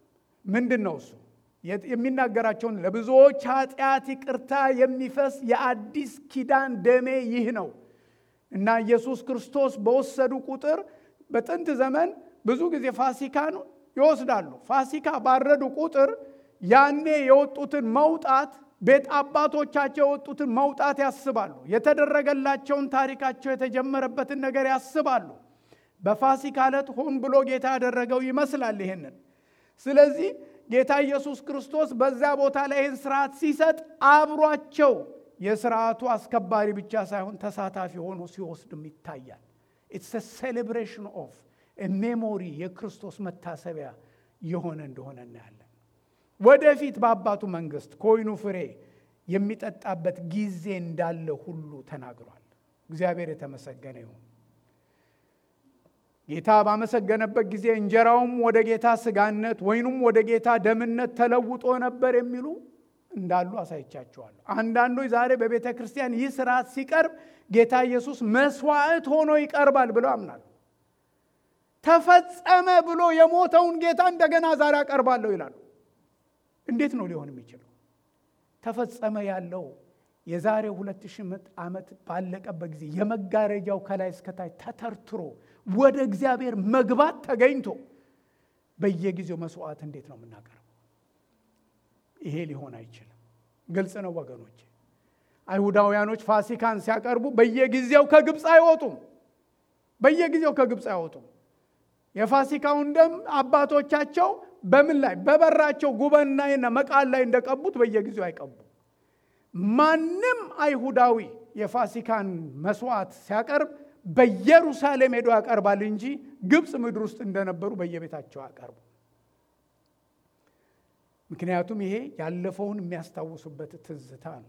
A: ምንድን ነው እሱ? የሚናገራቸውን ለብዙዎች ኃጢአት ይቅርታ የሚፈስ የአዲስ ኪዳን ደሜ ይህ ነው እና ኢየሱስ ክርስቶስ በወሰዱ ቁጥር በጥንት ዘመን ብዙ ጊዜ ፋሲካን ይወስዳሉ። ፋሲካ ባረዱ ቁጥር ያኔ የወጡትን መውጣት ቤት አባቶቻቸው የወጡትን መውጣት ያስባሉ። የተደረገላቸውን ታሪካቸው የተጀመረበትን ነገር ያስባሉ። በፋሲካ ዕለት ሆን ብሎ ጌታ ያደረገው ይመስላል ይሄንን። ስለዚህ ጌታ ኢየሱስ ክርስቶስ በዛ ቦታ ላይ ይህን ስርዓት ሲሰጥ አብሯቸው የስርዓቱ አስከባሪ ብቻ ሳይሆን ተሳታፊ ሆኖ ሲወስድም ይታያል። ኢትስ ሴሌብሬሽን ኦፍ ሜሞሪ የክርስቶስ መታሰቢያ የሆነ እንደሆነ እናያለን። ወደፊት በአባቱ መንግስት ከወይኑ ፍሬ የሚጠጣበት ጊዜ እንዳለ ሁሉ ተናግሯል። እግዚአብሔር የተመሰገነ ይሁን። ጌታ ባመሰገነበት ጊዜ እንጀራውም ወደ ጌታ ስጋነት ወይኑም ወደ ጌታ ደምነት ተለውጦ ነበር የሚሉ እንዳሉ አሳይቻቸዋለሁ። አንዳንዶች ዛሬ በቤተ ክርስቲያን ይህ ስርዓት ሲቀርብ ጌታ ኢየሱስ መስዋዕት ሆኖ ይቀርባል ብለው አምናሉ። ተፈጸመ ብሎ የሞተውን ጌታ እንደገና ዛሬ አቀርባለሁ ይላሉ። እንዴት ነው ሊሆን የሚችለው? ተፈጸመ ያለው የዛሬ ሁለት ሺህ ዓመት ባለቀበት ጊዜ የመጋረጃው ከላይ እስከታች ተተርትሮ ወደ እግዚአብሔር መግባት ተገኝቶ በየጊዜው መስዋዕት እንዴት ነው የምናቀርበው? ይሄ ሊሆን አይችልም። ግልጽ ነው ወገኖች። አይሁዳውያኖች ፋሲካን ሲያቀርቡ በየጊዜው ከግብፅ አይወጡም። በየጊዜው ከግብፅ አይወጡም። የፋሲካውን ደም አባቶቻቸው በምን ላይ በበራቸው ጉበናይና መቃል ላይ እንደቀቡት በየጊዜው አይቀቡ። ማንም አይሁዳዊ የፋሲካን መስዋዕት ሲያቀርብ በኢየሩሳሌም ሄዶ ያቀርባል እንጂ ግብፅ ምድር ውስጥ እንደነበሩ በየቤታቸው ያቀርቡ። ምክንያቱም ይሄ ያለፈውን የሚያስታውሱበት ትዝታ ነው።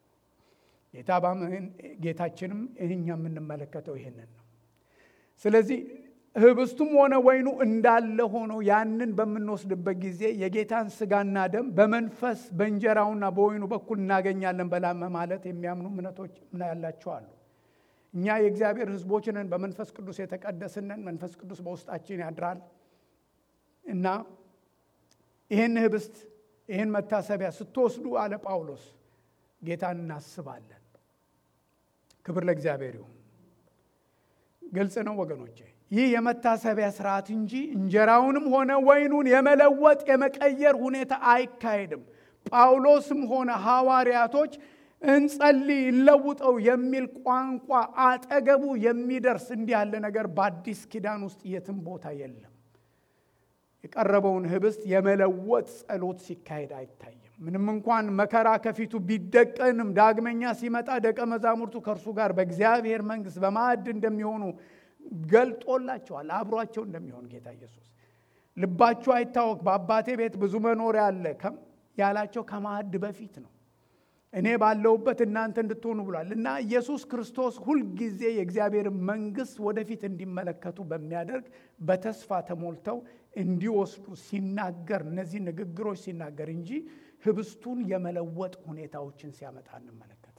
A: ጌታችንም እኛ የምንመለከተው ይሄንን ነው። ስለዚህ ህብስቱም ሆነ ወይኑ እንዳለ ሆኖ ያንን በምንወስድበት ጊዜ የጌታን ስጋና ደም በመንፈስ በእንጀራውና በወይኑ በኩል እናገኛለን በላመ ማለት የሚያምኑ እምነቶች ያላቸው አሉ። እኛ የእግዚአብሔር ሕዝቦች ነን፣ በመንፈስ ቅዱስ የተቀደስነን፣ መንፈስ ቅዱስ በውስጣችን ያድራል እና ይህን ህብስት ይህን መታሰቢያ ስትወስዱ አለ ጳውሎስ ጌታን እናስባለን። ክብር ለእግዚአብሔር ይሁን። ግልጽ ነው ወገኖቼ። ይህ የመታሰቢያ ስርዓት እንጂ እንጀራውንም ሆነ ወይኑን የመለወጥ የመቀየር ሁኔታ አይካሄድም። ጳውሎስም ሆነ ሐዋርያቶች እንጸልይ ይለውጠው የሚል ቋንቋ አጠገቡ የሚደርስ እንዲህ ያለ ነገር በአዲስ ኪዳን ውስጥ የትም ቦታ የለም። የቀረበውን ህብስት የመለወጥ ጸሎት ሲካሄድ አይታይም። ምንም እንኳን መከራ ከፊቱ ቢደቀንም ዳግመኛ ሲመጣ ደቀ መዛሙርቱ ከእርሱ ጋር በእግዚአብሔር መንግሥት በማዕድ እንደሚሆኑ ገልጦላቸዋል። አብሯቸው እንደሚሆን ጌታ ኢየሱስ ልባችሁ አይታወክ፣ በአባቴ ቤት ብዙ መኖሪያ አለ ያላቸው ከማዕድ በፊት ነው። እኔ ባለሁበት እናንተ እንድትሆኑ ብሏል እና ኢየሱስ ክርስቶስ ሁልጊዜ የእግዚአብሔር መንግሥት ወደፊት እንዲመለከቱ በሚያደርግ በተስፋ ተሞልተው እንዲወስዱ ሲናገር እነዚህ ንግግሮች ሲናገር እንጂ ህብስቱን የመለወጥ ሁኔታዎችን ሲያመጣ እንመለከት።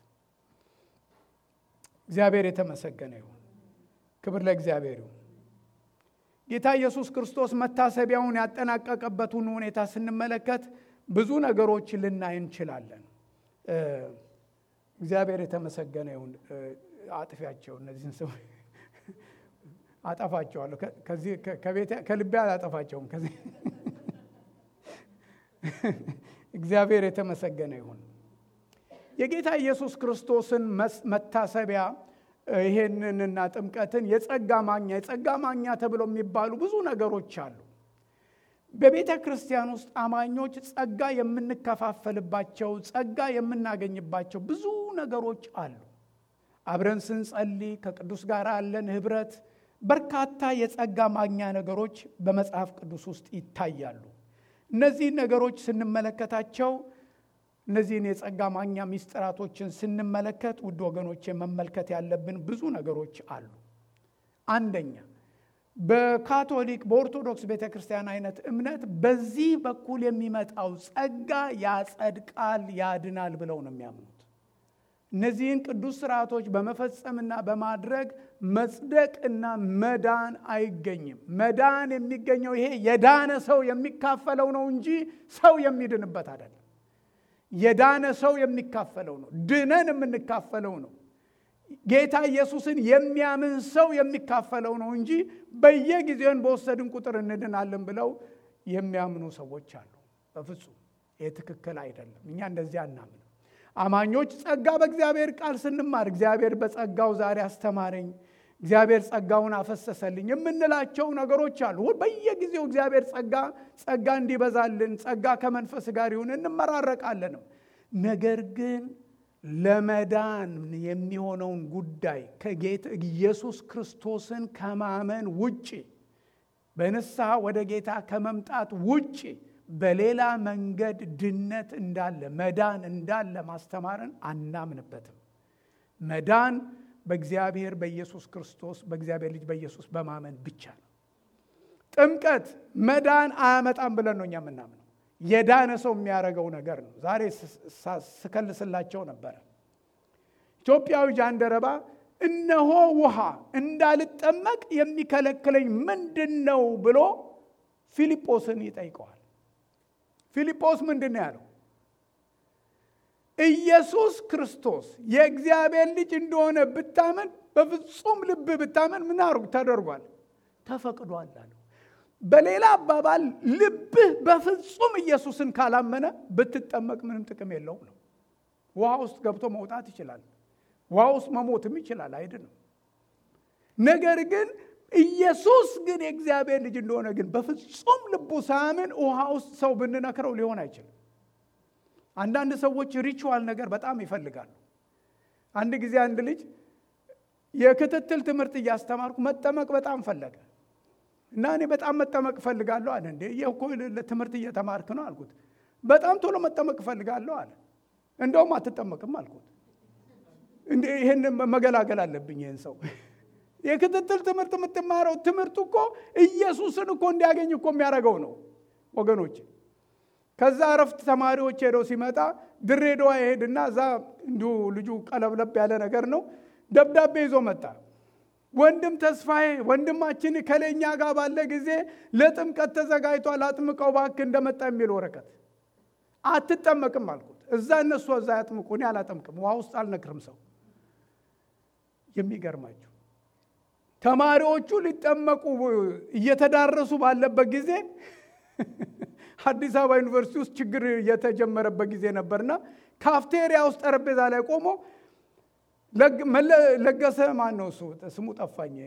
A: እግዚአብሔር የተመሰገነ ይሁን። ክብር ለእግዚአብሔር ይሁን። ጌታ ኢየሱስ ክርስቶስ መታሰቢያውን ያጠናቀቀበትን ሁኔታ ስንመለከት ብዙ ነገሮች ልናይ እንችላለን። እግዚአብሔር የተመሰገነ ይሁን። አጥፊያቸው እነዚህን ሰው አጠፋቸዋለሁ። ከልቤ አላጠፋቸውም። ከዚህ እግዚአብሔር የተመሰገነ ይሁን። የጌታ ኢየሱስ ክርስቶስን መታሰቢያ ይሄንንና ጥምቀትን የጸጋ ማግኛ የጸጋ ማግኛ ተብለው የሚባሉ ብዙ ነገሮች አሉ። በቤተ ክርስቲያን ውስጥ አማኞች ጸጋ የምንከፋፈልባቸው ጸጋ የምናገኝባቸው ብዙ ነገሮች አሉ። አብረን ስንጸልይ ከቅዱስ ጋር ያለን ህብረት፣ በርካታ የጸጋ ማግኛ ነገሮች በመጽሐፍ ቅዱስ ውስጥ ይታያሉ። እነዚህን ነገሮች ስንመለከታቸው እነዚህን የጸጋ ማግኛ ሚስጥራቶችን ስንመለከት ውድ ወገኖች መመልከት ያለብን ብዙ ነገሮች አሉ። አንደኛ በካቶሊክ በኦርቶዶክስ ቤተ ክርስቲያን አይነት እምነት በዚህ በኩል የሚመጣው ጸጋ ያጸድቃል፣ ያድናል ብለው ነው የሚያምኑት። እነዚህን ቅዱስ ስርዓቶች በመፈጸምና በማድረግ መጽደቅና መዳን አይገኝም። መዳን የሚገኘው ይሄ የዳነ ሰው የሚካፈለው ነው እንጂ ሰው የሚድንበት አይደለም። የዳነ ሰው የሚካፈለው ነው። ድነን የምንካፈለው ነው። ጌታ ኢየሱስን የሚያምን ሰው የሚካፈለው ነው እንጂ በየጊዜውን በወሰድን ቁጥር እንድናለን ብለው የሚያምኑ ሰዎች አሉ። በፍጹም ይህ ትክክል አይደለም። እኛ እንደዚህ አናምንም። አማኞች ጸጋ በእግዚአብሔር ቃል ስንማር እግዚአብሔር በጸጋው ዛሬ አስተማረኝ፣ እግዚአብሔር ጸጋውን አፈሰሰልኝ የምንላቸው ነገሮች አሉ። በየጊዜው እግዚአብሔር ጸጋ ጸጋ እንዲበዛልን ጸጋ ከመንፈስ ጋር ይሁን እንመራረቃለንም። ነገር ግን ለመዳን የሚሆነውን ጉዳይ ከጌታ ኢየሱስ ክርስቶስን ከማመን ውጭ በንስሐ ወደ ጌታ ከመምጣት ውጭ በሌላ መንገድ ድነት እንዳለ መዳን እንዳለ ማስተማርን አናምንበትም። መዳን በእግዚአብሔር በኢየሱስ ክርስቶስ በእግዚአብሔር ልጅ በኢየሱስ በማመን ብቻ ነው። ጥምቀት መዳን አያመጣም ብለን ነው እኛ የምናምነው። የዳነ ሰው የሚያደርገው ነገር ነው። ዛሬ ስከልስላቸው ነበረ። ኢትዮጵያዊ ጃንደረባ እነሆ ውሃ እንዳልጠመቅ የሚከለክለኝ ምንድን ነው ብሎ ፊልጶስን ይጠይቀዋል። ፊልጶስ ምንድን ነው ያለው? ኢየሱስ ክርስቶስ የእግዚአብሔር ልጅ እንደሆነ ብታመን፣ በፍጹም ልብ ብታመን ምን ተደርጓል? ተፈቅዷል አለው። በሌላ አባባል ልብህ በፍጹም ኢየሱስን ካላመነ ብትጠመቅ ምንም ጥቅም የለውም ነው። ውሃ ውስጥ ገብቶ መውጣት ይችላል። ውሃ ውስጥ መሞትም ይችላል፣ አይድንም። ነገር ግን ኢየሱስ ግን የእግዚአብሔር ልጅ እንደሆነ ግን በፍጹም ልቡ ሳያምን ውሃ ውስጥ ሰው ብንነክረው ሊሆን አይችልም። አንዳንድ ሰዎች ሪቹዋል ነገር በጣም ይፈልጋሉ። አንድ ጊዜ አንድ ልጅ የክትትል ትምህርት እያስተማርኩ መጠመቅ በጣም ፈለገ እና እኔ በጣም መጠመቅ እፈልጋለሁ አለ። እንዴ ይህ እኮ ትምህርት እየተማርክ ነው አልኩት። በጣም ቶሎ መጠመቅ እፈልጋለሁ አለ። እንደውም አትጠመቅም አልኩት። እንዴ ይህን መገላገል አለብኝ ይህን ሰው የክትትል ትምህርት የምትማረው ትምህርቱ እኮ ኢየሱስን እኮ እንዲያገኝ እኮ የሚያደርገው ነው ወገኖች። ከዛ እረፍት ተማሪዎች ሄደው ሲመጣ ድሬዳዋ ይሄድና እዛ እንዲሁ ልጁ ቀለብለብ ያለ ነገር ነው ደብዳቤ ይዞ መጣ። ወንድም ተስፋዬ ወንድማችን ከለኛ ጋር ባለ ጊዜ ለጥምቀት ተዘጋጅቷል፣ አጥምቀው እባክህ እንደመጣ የሚል ወረቀት። አትጠመቅም አልኩት። እዛ እነሱ እዛ ያጥምቁ፣ እኔ አላጠምቅም፣ ውሃ ውስጥ አልነክርም ሰው። የሚገርማችሁ ተማሪዎቹ ሊጠመቁ እየተዳረሱ ባለበት ጊዜ አዲስ አበባ ዩኒቨርሲቲ ውስጥ ችግር የተጀመረበት ጊዜ ነበርና ካፍቴሪያ ውስጥ ጠረጴዛ ላይ ቆሞ ለገሰ ማን ነው እሱ ስሙ ጠፋኝ።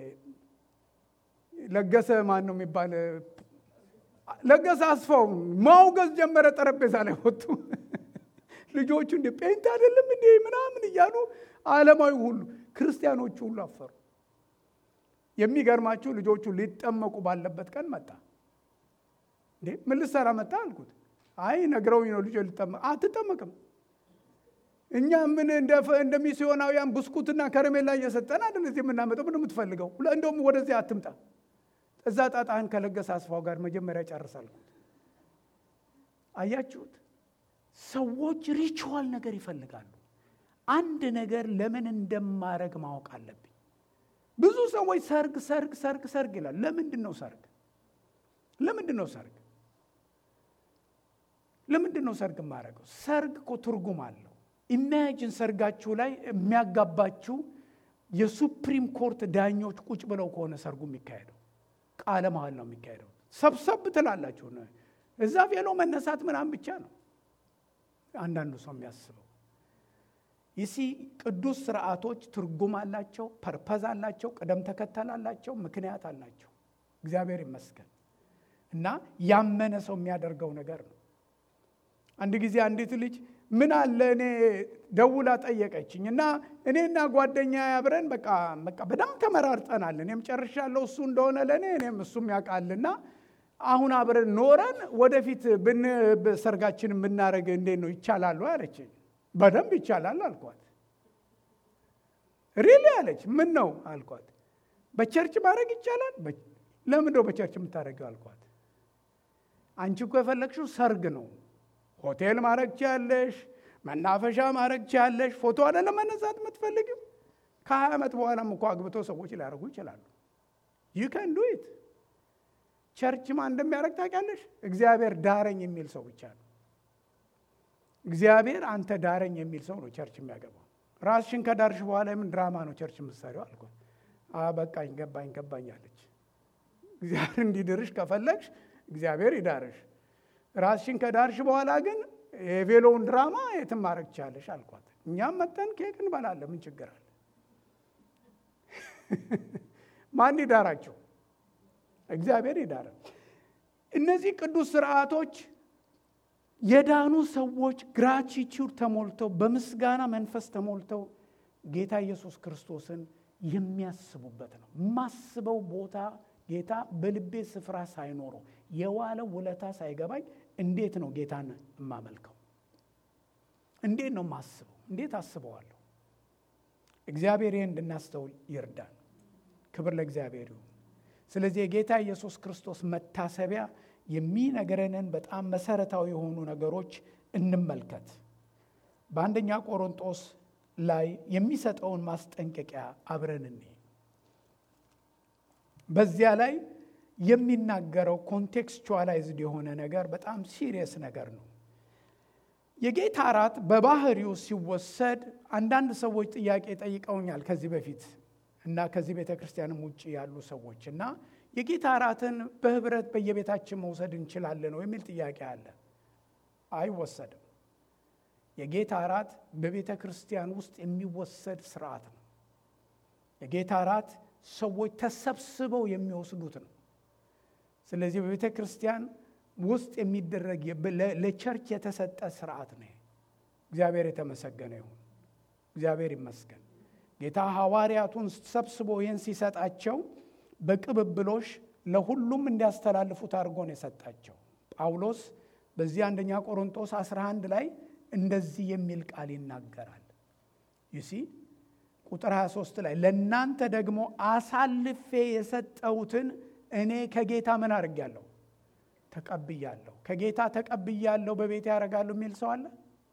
A: ለገሰ ማን ነው የሚባል ለገሰ አስፋው ማውገዝ ጀመረ። ጠረጴዛ ላይ ወጡ። ልጆቹ እንደ ጴንት አይደለም እንዴ ምናምን እያሉ ዓለማዊ ሁሉ ክርስቲያኖቹ ሁሉ አፈሩ። የሚገርማችሁ ልጆቹ ሊጠመቁ ባለበት ቀን መጣ። እንዴ ምን ልትሰራ መጣ አልኩት። አይ ነግረውኝ ነው ልጆች ሊጠመቅ አትጠመቅም እኛ ምን እንደ ሚስዮናውያን ብስኩትና ከረሜላ እየሰጠን አይደል እዚህ የምናመጠው? ምን የምትፈልገው? እንደውም ወደዚህ አትምጣ። እዛ ጣጣህን ከለገሰ አስፋው ጋር መጀመሪያ ጨርሳልኩት። አያችሁት? ሰዎች ሪቹዋል ነገር ይፈልጋሉ። አንድ ነገር ለምን እንደማረግ ማወቅ አለብኝ። ብዙ ሰዎች ሰርግ ሰርግ ሰርግ ሰርግ ይላል። ለምንድን ነው ሰርግ? ለምንድን ነው ሰርግ? ለምንድን ነው ሰርግ የማደርገው? ሰርግ እኮ ትርጉም አለው። ኢማጂን ሰርጋችሁ ላይ የሚያጋባችሁ የሱፕሪም ኮርት ዳኞች ቁጭ ብለው ከሆነ ሰርጉ የሚካሄደው ቃለ መሀል ነው የሚካሄደው። ሰብሰብ ትላላችሁ። እዛ ቬሎ መነሳት ምናምን ብቻ ነው አንዳንዱ ሰው የሚያስበው። ይሲ ቅዱስ ስርዓቶች ትርጉም አላቸው፣ ፐርፐዝ አላቸው፣ ቅደም ተከተል አላቸው፣ ምክንያት አላቸው። እግዚአብሔር ይመስገን እና ያመነ ሰው የሚያደርገው ነገር ነው። አንድ ጊዜ አንዲት ልጅ ምን አለ እኔ ደውላ ጠየቀችኝ እና እኔና ጓደኛ አብረን በቃ በቃ በጣም ተመራርጠናል። እኔም ጨርሻለሁ እሱ እንደሆነ ለእኔ እኔም እሱም ያውቃልና አሁን አብረን ኖረን ወደፊት ብን ሰርጋችን ብናደርግ እንዴት ነው ይቻላሉ? አለችኝ። በደንብ ይቻላል አልኳት። ሪሊ አለች። ምን ነው አልኳት። በቸርች ማድረግ ይቻላል። ለምን ነው በቸርች የምታደርገው አልኳት። አንቺ እኮ የፈለግሽው ሰርግ ነው ሆቴል ማድረግ ቻለሽ፣ መናፈሻ ማድረግ ቻለሽ። ፎቶ አይደለም መነሳት የምትፈልግም። ከሀያ ዓመት በኋላም እኮ አግብቶ ሰዎች ሊያደርጉ ይችላሉ። ዩ ከን ዱ ኢት። ቸርች ማን እንደሚያደርግ ታውቂያለሽ? እግዚአብሔር ዳረኝ የሚል ሰው ብቻ ነው። እግዚአብሔር አንተ ዳረኝ የሚል ሰው ነው ቸርች የሚያገባው። ራስሽን ከዳርሽ በኋላ የምን ድራማ ነው ቸርች የምትሰሪው አልኳት። በቃኝ ገባኝ ገባኝ አለች። እግዚአብሔር እንዲድርሽ ከፈለግሽ እግዚአብሔር ይዳርሽ። ራስሽን ከዳርሽ በኋላ ግን የቬሎውን ድራማ የትም ማድረግ ትቻለሽ አልኳት። እኛም መጠን ኬክ እንበላለን። ምን ችግር አለ? ማን ይዳራቸው? እግዚአብሔር ይዳረ። እነዚህ ቅዱስ ስርዓቶች የዳኑ ሰዎች ግራቲቲዩድ ተሞልተው በምስጋና መንፈስ ተሞልተው ጌታ ኢየሱስ ክርስቶስን የሚያስቡበት ነው። የማስበው ቦታ ጌታ በልቤ ስፍራ ሳይኖረው የዋለው ውለታ ሳይገባኝ እንዴት ነው ጌታን የማመልከው? እንዴት ነው የማስበው? እንዴት አስበዋለሁ? እግዚአብሔር ይህን እንድናስተውል ይርዳን። ክብር ለእግዚአብሔር ይሁን። ስለዚህ የጌታ ኢየሱስ ክርስቶስ መታሰቢያ የሚነግረንን በጣም መሰረታዊ የሆኑ ነገሮች እንመልከት። በአንደኛ ቆሮንጦስ ላይ የሚሰጠውን ማስጠንቀቂያ አብረን እንይ። በዚያ ላይ የሚናገረው ኮንቴክስቹዋላይዝድ የሆነ ነገር በጣም ሲሪየስ ነገር ነው። የጌታ እራት በባህሪው ሲወሰድ አንዳንድ ሰዎች ጥያቄ ጠይቀውኛል ከዚህ በፊት እና ከዚህ ቤተ ክርስቲያንም ውጭ ያሉ ሰዎች እና የጌታ እራትን በህብረት በየቤታችን መውሰድ እንችላለን ነው የሚል ጥያቄ አለ። አይወሰድም። የጌታ እራት በቤተ ክርስቲያን ውስጥ የሚወሰድ ስርዓት ነው። የጌታ እራት ሰዎች ተሰብስበው የሚወስዱት ነው። ስለዚህ በቤተ ክርስቲያን ውስጥ የሚደረግ ለቸርች የተሰጠ ስርዓት ነው። እግዚአብሔር የተመሰገነ ይሁን። እግዚአብሔር ይመስገን። ጌታ ሐዋርያቱን ሰብስቦ ይህን ሲሰጣቸው በቅብብሎሽ ለሁሉም እንዲያስተላልፉት አድርጎ ነው የሰጣቸው። ጳውሎስ በዚህ አንደኛ ቆሮንጦስ 11 ላይ እንደዚህ የሚል ቃል ይናገራል። ዩሲ ቁጥር 23 ላይ ለእናንተ ደግሞ አሳልፌ የሰጠሁትን እኔ ከጌታ ምን አድርጌያለሁ? ተቀብያለሁ። ከጌታ ተቀብያለሁ በቤት ያደርጋለሁ የሚል ሰው አለ?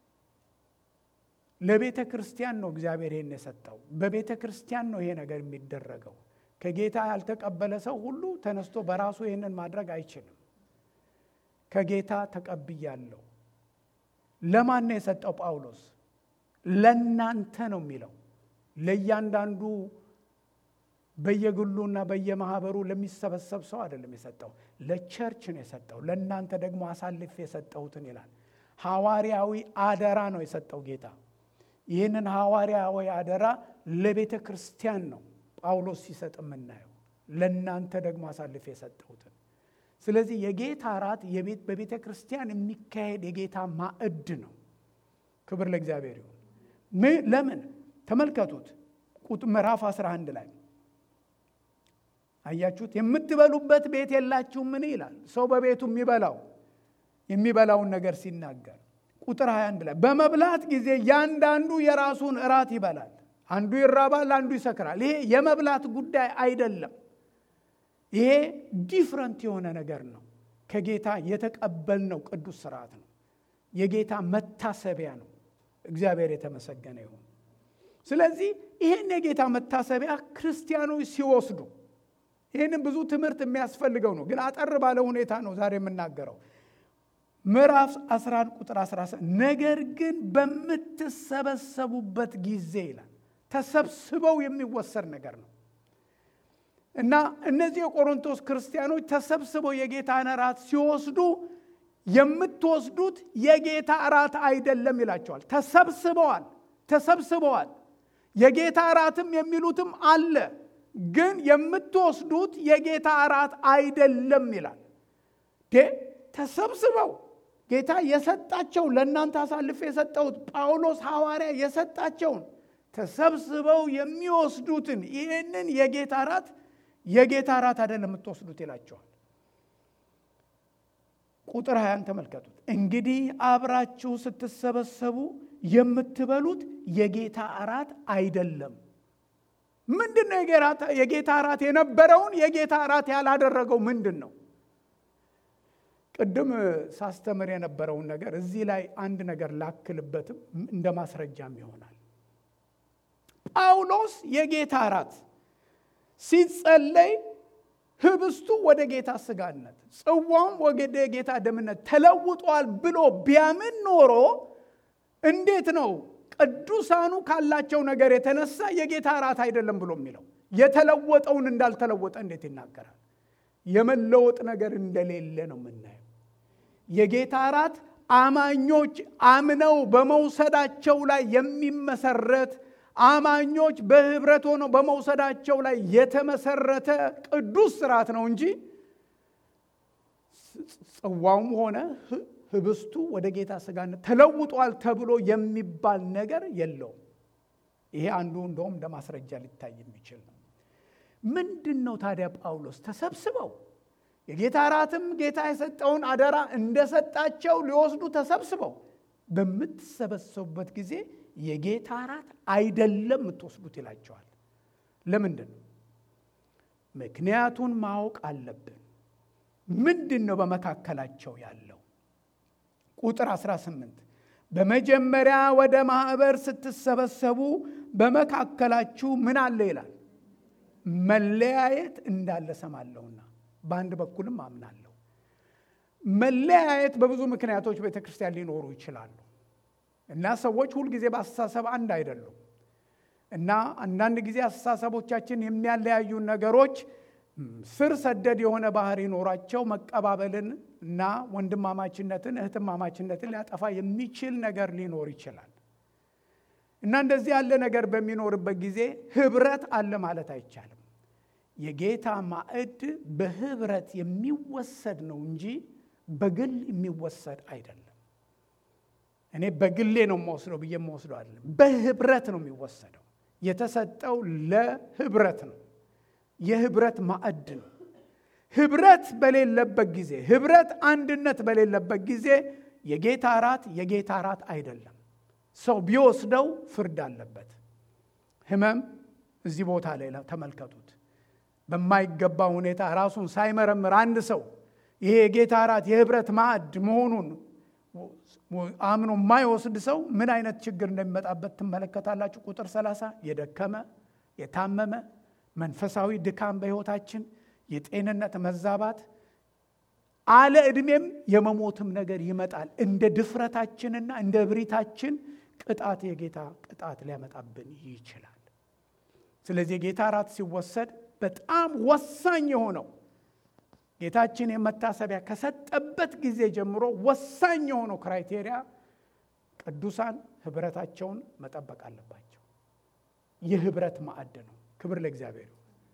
A: ለቤተ ክርስቲያን ነው እግዚአብሔር ይህን የሰጠው። በቤተ ክርስቲያን ነው ይሄ ነገር የሚደረገው። ከጌታ ያልተቀበለ ሰው ሁሉ ተነስቶ በራሱ ይህንን ማድረግ አይችልም። ከጌታ ተቀብያለሁ። ለማን ነው የሰጠው ጳውሎስ? ለእናንተ ነው የሚለው። ለእያንዳንዱ በየግሉና በየማህበሩ ለሚሰበሰብ ሰው አይደለም የሰጠው፣ ለቸርች ነው የሰጠው። ለእናንተ ደግሞ አሳልፌ የሰጠሁትን ይላል። ሐዋርያዊ አደራ ነው የሰጠው ጌታ። ይህንን ሐዋርያዊ አደራ ለቤተ ክርስቲያን ነው ጳውሎስ ሲሰጥ የምናየው። ለእናንተ ደግሞ አሳልፌ የሰጠሁትን። ስለዚህ የጌታ እራት በቤተ ክርስቲያን የሚካሄድ የጌታ ማዕድ ነው። ክብር ለእግዚአብሔር ይሁን። ለምን ተመልከቱት፣ ምዕራፍ 11 ላይ አያችሁት? የምትበሉበት ቤት የላችሁም ምን ይላል? ሰው በቤቱ የሚበላው የሚበላውን ነገር ሲናገር ቁጥር 21 ላይ በመብላት ጊዜ ያንዳንዱ የራሱን እራት ይበላል። አንዱ ይራባል፣ አንዱ ይሰክራል። ይሄ የመብላት ጉዳይ አይደለም። ይሄ ዲፍረንት የሆነ ነገር ነው። ከጌታ የተቀበልነው ቅዱስ ስርዓት ነው። የጌታ መታሰቢያ ነው። እግዚአብሔር የተመሰገነ ይሁን። ስለዚህ ይህን የጌታ መታሰቢያ ክርስቲያኖች ሲወስዱ ይህንን ብዙ ትምህርት የሚያስፈልገው ነው፣ ግን አጠር ባለ ሁኔታ ነው ዛሬ የምናገረው። ምዕራፍ 11 ቁጥር 17 ነገር ግን በምትሰበሰቡበት ጊዜ ይላል። ተሰብስበው የሚወሰድ ነገር ነው እና እነዚህ የቆሮንቶስ ክርስቲያኖች ተሰብስበው የጌታን እራት ሲወስዱ የምትወስዱት የጌታ እራት አይደለም ይላቸዋል። ተሰብስበዋል ተሰብስበዋል። የጌታ እራትም የሚሉትም አለ፣ ግን የምትወስዱት የጌታ እራት አይደለም ይላል። ተሰብስበው ጌታ የሰጣቸው ለእናንተ አሳልፌ የሰጠሁት ጳውሎስ ሐዋርያ የሰጣቸውን ተሰብስበው የሚወስዱትን ይህንን የጌታ እራት የጌታ እራት አይደለም የምትወስዱት ይላቸዋል። ቁጥር ሀያን ተመልከቱት። እንግዲህ አብራችሁ ስትሰበሰቡ የምትበሉት የጌታ እራት አይደለም። ምንድን ነው የጌታ እራት የነበረውን የጌታ እራት ያላደረገው ምንድን ነው? ቅድም ሳስተምር የነበረውን ነገር እዚህ ላይ አንድ ነገር ላክልበትም እንደ ማስረጃም ይሆናል። ጳውሎስ የጌታ እራት ሲጸለይ ህብስቱ ወደ ጌታ ስጋነት ጽዋውም ወደ ጌታ ደምነት ተለውጧል ብሎ ቢያምን ኖሮ እንዴት ነው ቅዱሳኑ ካላቸው ነገር የተነሳ የጌታ እራት አይደለም ብሎ የሚለው? የተለወጠውን እንዳልተለወጠ እንዴት ይናገራል? የመለወጥ ነገር እንደሌለ ነው የምናየው። የጌታ እራት አማኞች አምነው በመውሰዳቸው ላይ የሚመሰረት አማኞች በህብረት ሆነው በመውሰዳቸው ላይ የተመሰረተ ቅዱስ ስርዓት ነው እንጂ ጽዋውም ሆነ ህብስቱ ወደ ጌታ ስጋነት ተለውጧል ተብሎ የሚባል ነገር የለውም። ይሄ አንዱ እንደውም እንደ ማስረጃ ሊታይ የሚችል ነው። ምንድን ነው ታዲያ ጳውሎስ ተሰብስበው የጌታ እራትም ጌታ የሰጠውን አደራ እንደሰጣቸው ሊወስዱ ተሰብስበው በምትሰበሰቡበት ጊዜ የጌታ እራት አይደለም የምትወስዱት ይላቸዋል። ለምንድን ነው? ምክንያቱን ማወቅ አለብን። ምንድን ነው በመካከላቸው ያለው? ቁጥር 18 በመጀመሪያ ወደ ማኅበር ስትሰበሰቡ በመካከላችሁ ምን አለ ይላል? መለያየት እንዳለ ሰማለሁና በአንድ በኩልም አምናለሁ። መለያየት በብዙ ምክንያቶች ቤተ ክርስቲያን ሊኖሩ ይችላሉ እና ሰዎች ሁልጊዜ በአስተሳሰብ አንድ አይደሉም እና አንዳንድ ጊዜ አስተሳሰቦቻችን የሚያለያዩን ነገሮች ስር ሰደድ የሆነ ባህሪ ኖሯቸው መቀባበልን እና ወንድማማችነትን እህትማማችነትን ሊያጠፋ የሚችል ነገር ሊኖር ይችላል እና እንደዚህ ያለ ነገር በሚኖርበት ጊዜ ህብረት አለ ማለት አይቻልም። የጌታ ማዕድ በህብረት የሚወሰድ ነው እንጂ በግል የሚወሰድ አይደለም። እኔ በግሌ ነው የምወስደው ብዬ የምወስደው አይደለም። በህብረት ነው የሚወሰደው። የተሰጠው ለህብረት ነው። የህብረት ማዕድ ነው። ህብረት በሌለበት ጊዜ፣ ህብረት አንድነት በሌለበት ጊዜ የጌታ እራት የጌታ እራት አይደለም። ሰው ቢወስደው ፍርድ አለበት። ህመም እዚህ ቦታ ላይ ተመልከቱት። በማይገባ ሁኔታ ራሱን ሳይመረምር አንድ ሰው ይሄ የጌታ እራት የህብረት ማዕድ መሆኑን አምኖ የማይወስድ ሰው ምን አይነት ችግር እንደሚመጣበት ትመለከታላችሁ። ቁጥር 30 የደከመ የታመመ መንፈሳዊ ድካም በህይወታችን የጤንነት መዛባት አለ ዕድሜም የመሞትም ነገር ይመጣል። እንደ ድፍረታችንና እንደ እብሪታችን ቅጣት የጌታ ቅጣት ሊያመጣብን ይችላል። ስለዚህ የጌታ እራት ሲወሰድ በጣም ወሳኝ የሆነው ጌታችን የመታሰቢያ ከሰጠበት ጊዜ ጀምሮ ወሳኝ የሆነው ክራይቴሪያ ቅዱሳን ህብረታቸውን መጠበቅ አለባቸው። የህብረት ማዕድ ነው። ክብር ለእግዚአብሔር።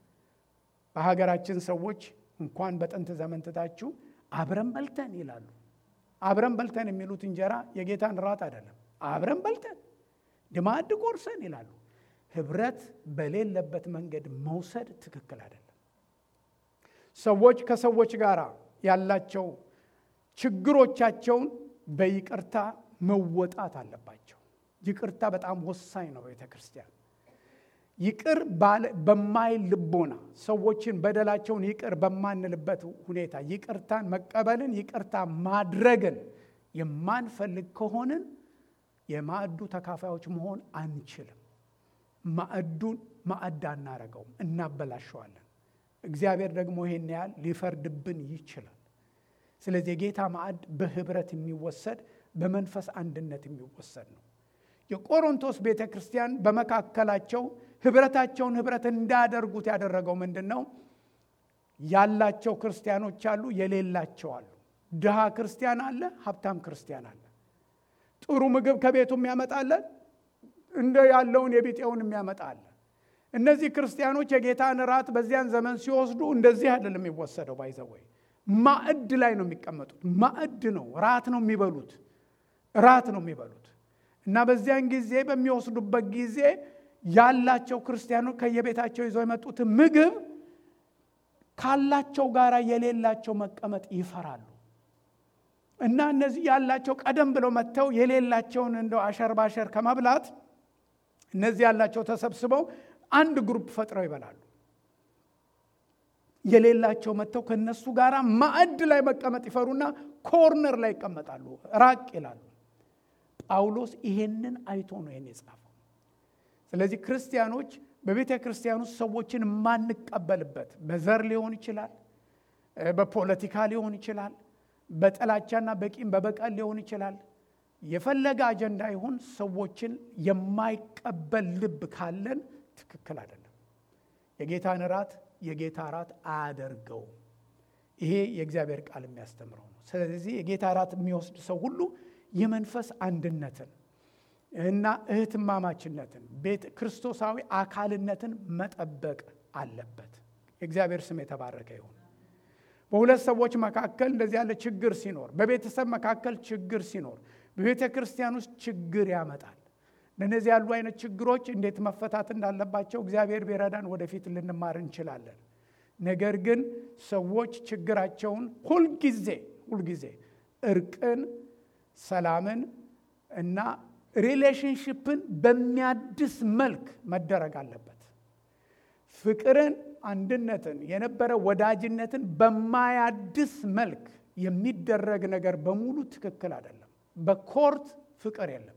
A: በሀገራችን ሰዎች እንኳን በጥንት ዘመን ትታችሁ አብረን በልተን ይላሉ። አብረን በልተን የሚሉት እንጀራ የጌታን ራት አይደለም። አብረን በልተን ድማድ ቆርሰን ይላሉ። ህብረት በሌለበት መንገድ መውሰድ ትክክል አይደለም። ሰዎች ከሰዎች ጋር ያላቸው ችግሮቻቸውን በይቅርታ መወጣት አለባቸው። ይቅርታ በጣም ወሳኝ ነው። ቤተ ክርስቲያን ይቅር በማይል ልቦና ሰዎችን በደላቸውን ይቅር በማንልበት ሁኔታ ይቅርታን መቀበልን ይቅርታ ማድረግን የማንፈልግ ከሆንን የማዕዱ ተካፋዮች መሆን አንችልም። ማዕዱን ማዕድ አናረገውም፣ እናበላሸዋለን። እግዚአብሔር ደግሞ ይሄን ያህል ሊፈርድብን ይችላል። ስለዚህ የጌታ ማዕድ በህብረት የሚወሰድ በመንፈስ አንድነት የሚወሰድ ነው። የቆሮንቶስ ቤተ ክርስቲያን በመካከላቸው ህብረታቸውን ህብረት እንዳያደርጉት ያደረገው ምንድን ነው? ያላቸው ክርስቲያኖች አሉ፣ የሌላቸው አሉ። ድሃ ክርስቲያን አለ፣ ሀብታም ክርስቲያን አለ። ጥሩ ምግብ ከቤቱ የሚያመጣለን እንደ ያለውን የቢጤውን የሚያመጣ አለ። እነዚህ ክርስቲያኖች የጌታን ራት በዚያን ዘመን ሲወስዱ እንደዚህ አይደለም የሚወሰደው። ባይዘወይ ማዕድ ላይ ነው የሚቀመጡት። ማዕድ ነው፣ ራት ነው የሚበሉት፣ ራት ነው የሚበሉት እና በዚያን ጊዜ በሚወስዱበት ጊዜ ያላቸው ክርስቲያኖች ከየቤታቸው ይዘው የመጡትን ምግብ ካላቸው ጋር የሌላቸው መቀመጥ ይፈራሉ እና እነዚህ ያላቸው ቀደም ብለው መጥተው የሌላቸውን እንደው አሸር ባሸር ከመብላት እነዚህ ያላቸው ተሰብስበው አንድ ግሩፕ ፈጥረው ይበላሉ። የሌላቸው መጥተው ከነሱ ጋር ማዕድ ላይ መቀመጥ ይፈሩና ኮርነር ላይ ይቀመጣሉ፣ ራቅ ይላሉ። ጳውሎስ ይሄንን አይቶ ነው ይሄን የጻፈው። ስለዚህ ክርስቲያኖች በቤተ ክርስቲያን ውስጥ ሰዎችን የማንቀበልበት በዘር ሊሆን ይችላል፣ በፖለቲካ ሊሆን ይችላል፣ በጥላቻና በቂም በበቀል ሊሆን ይችላል። የፈለገ አጀንዳ ይሁን ሰዎችን የማይቀበል ልብ ካለን ትክክል አይደለም። የጌታን እራት የጌታ እራት አያደርገውም። ይሄ የእግዚአብሔር ቃል የሚያስተምረው ነው። ስለዚህ የጌታ እራት የሚወስድ ሰው ሁሉ የመንፈስ አንድነትን እና እህትማማችነትን ቤት ክርስቶሳዊ አካልነትን መጠበቅ አለበት። የእግዚአብሔር ስም የተባረከ ይሁን። በሁለት ሰዎች መካከል እንደዚህ ያለ ችግር ሲኖር፣ በቤተሰብ መካከል ችግር ሲኖር፣ በቤተ ክርስቲያን ውስጥ ችግር ያመጣል። ለእነዚህ ያሉ አይነት ችግሮች እንዴት መፈታት እንዳለባቸው እግዚአብሔር ቢረዳን ወደፊት ልንማር እንችላለን። ነገር ግን ሰዎች ችግራቸውን ሁልጊዜ ሁልጊዜ እርቅን፣ ሰላምን እና ሪሌሽንሽፕን በሚያድስ መልክ መደረግ አለበት። ፍቅርን፣ አንድነትን፣ የነበረ ወዳጅነትን በማያድስ መልክ የሚደረግ ነገር በሙሉ ትክክል አይደለም። በኮርት ፍቅር የለም።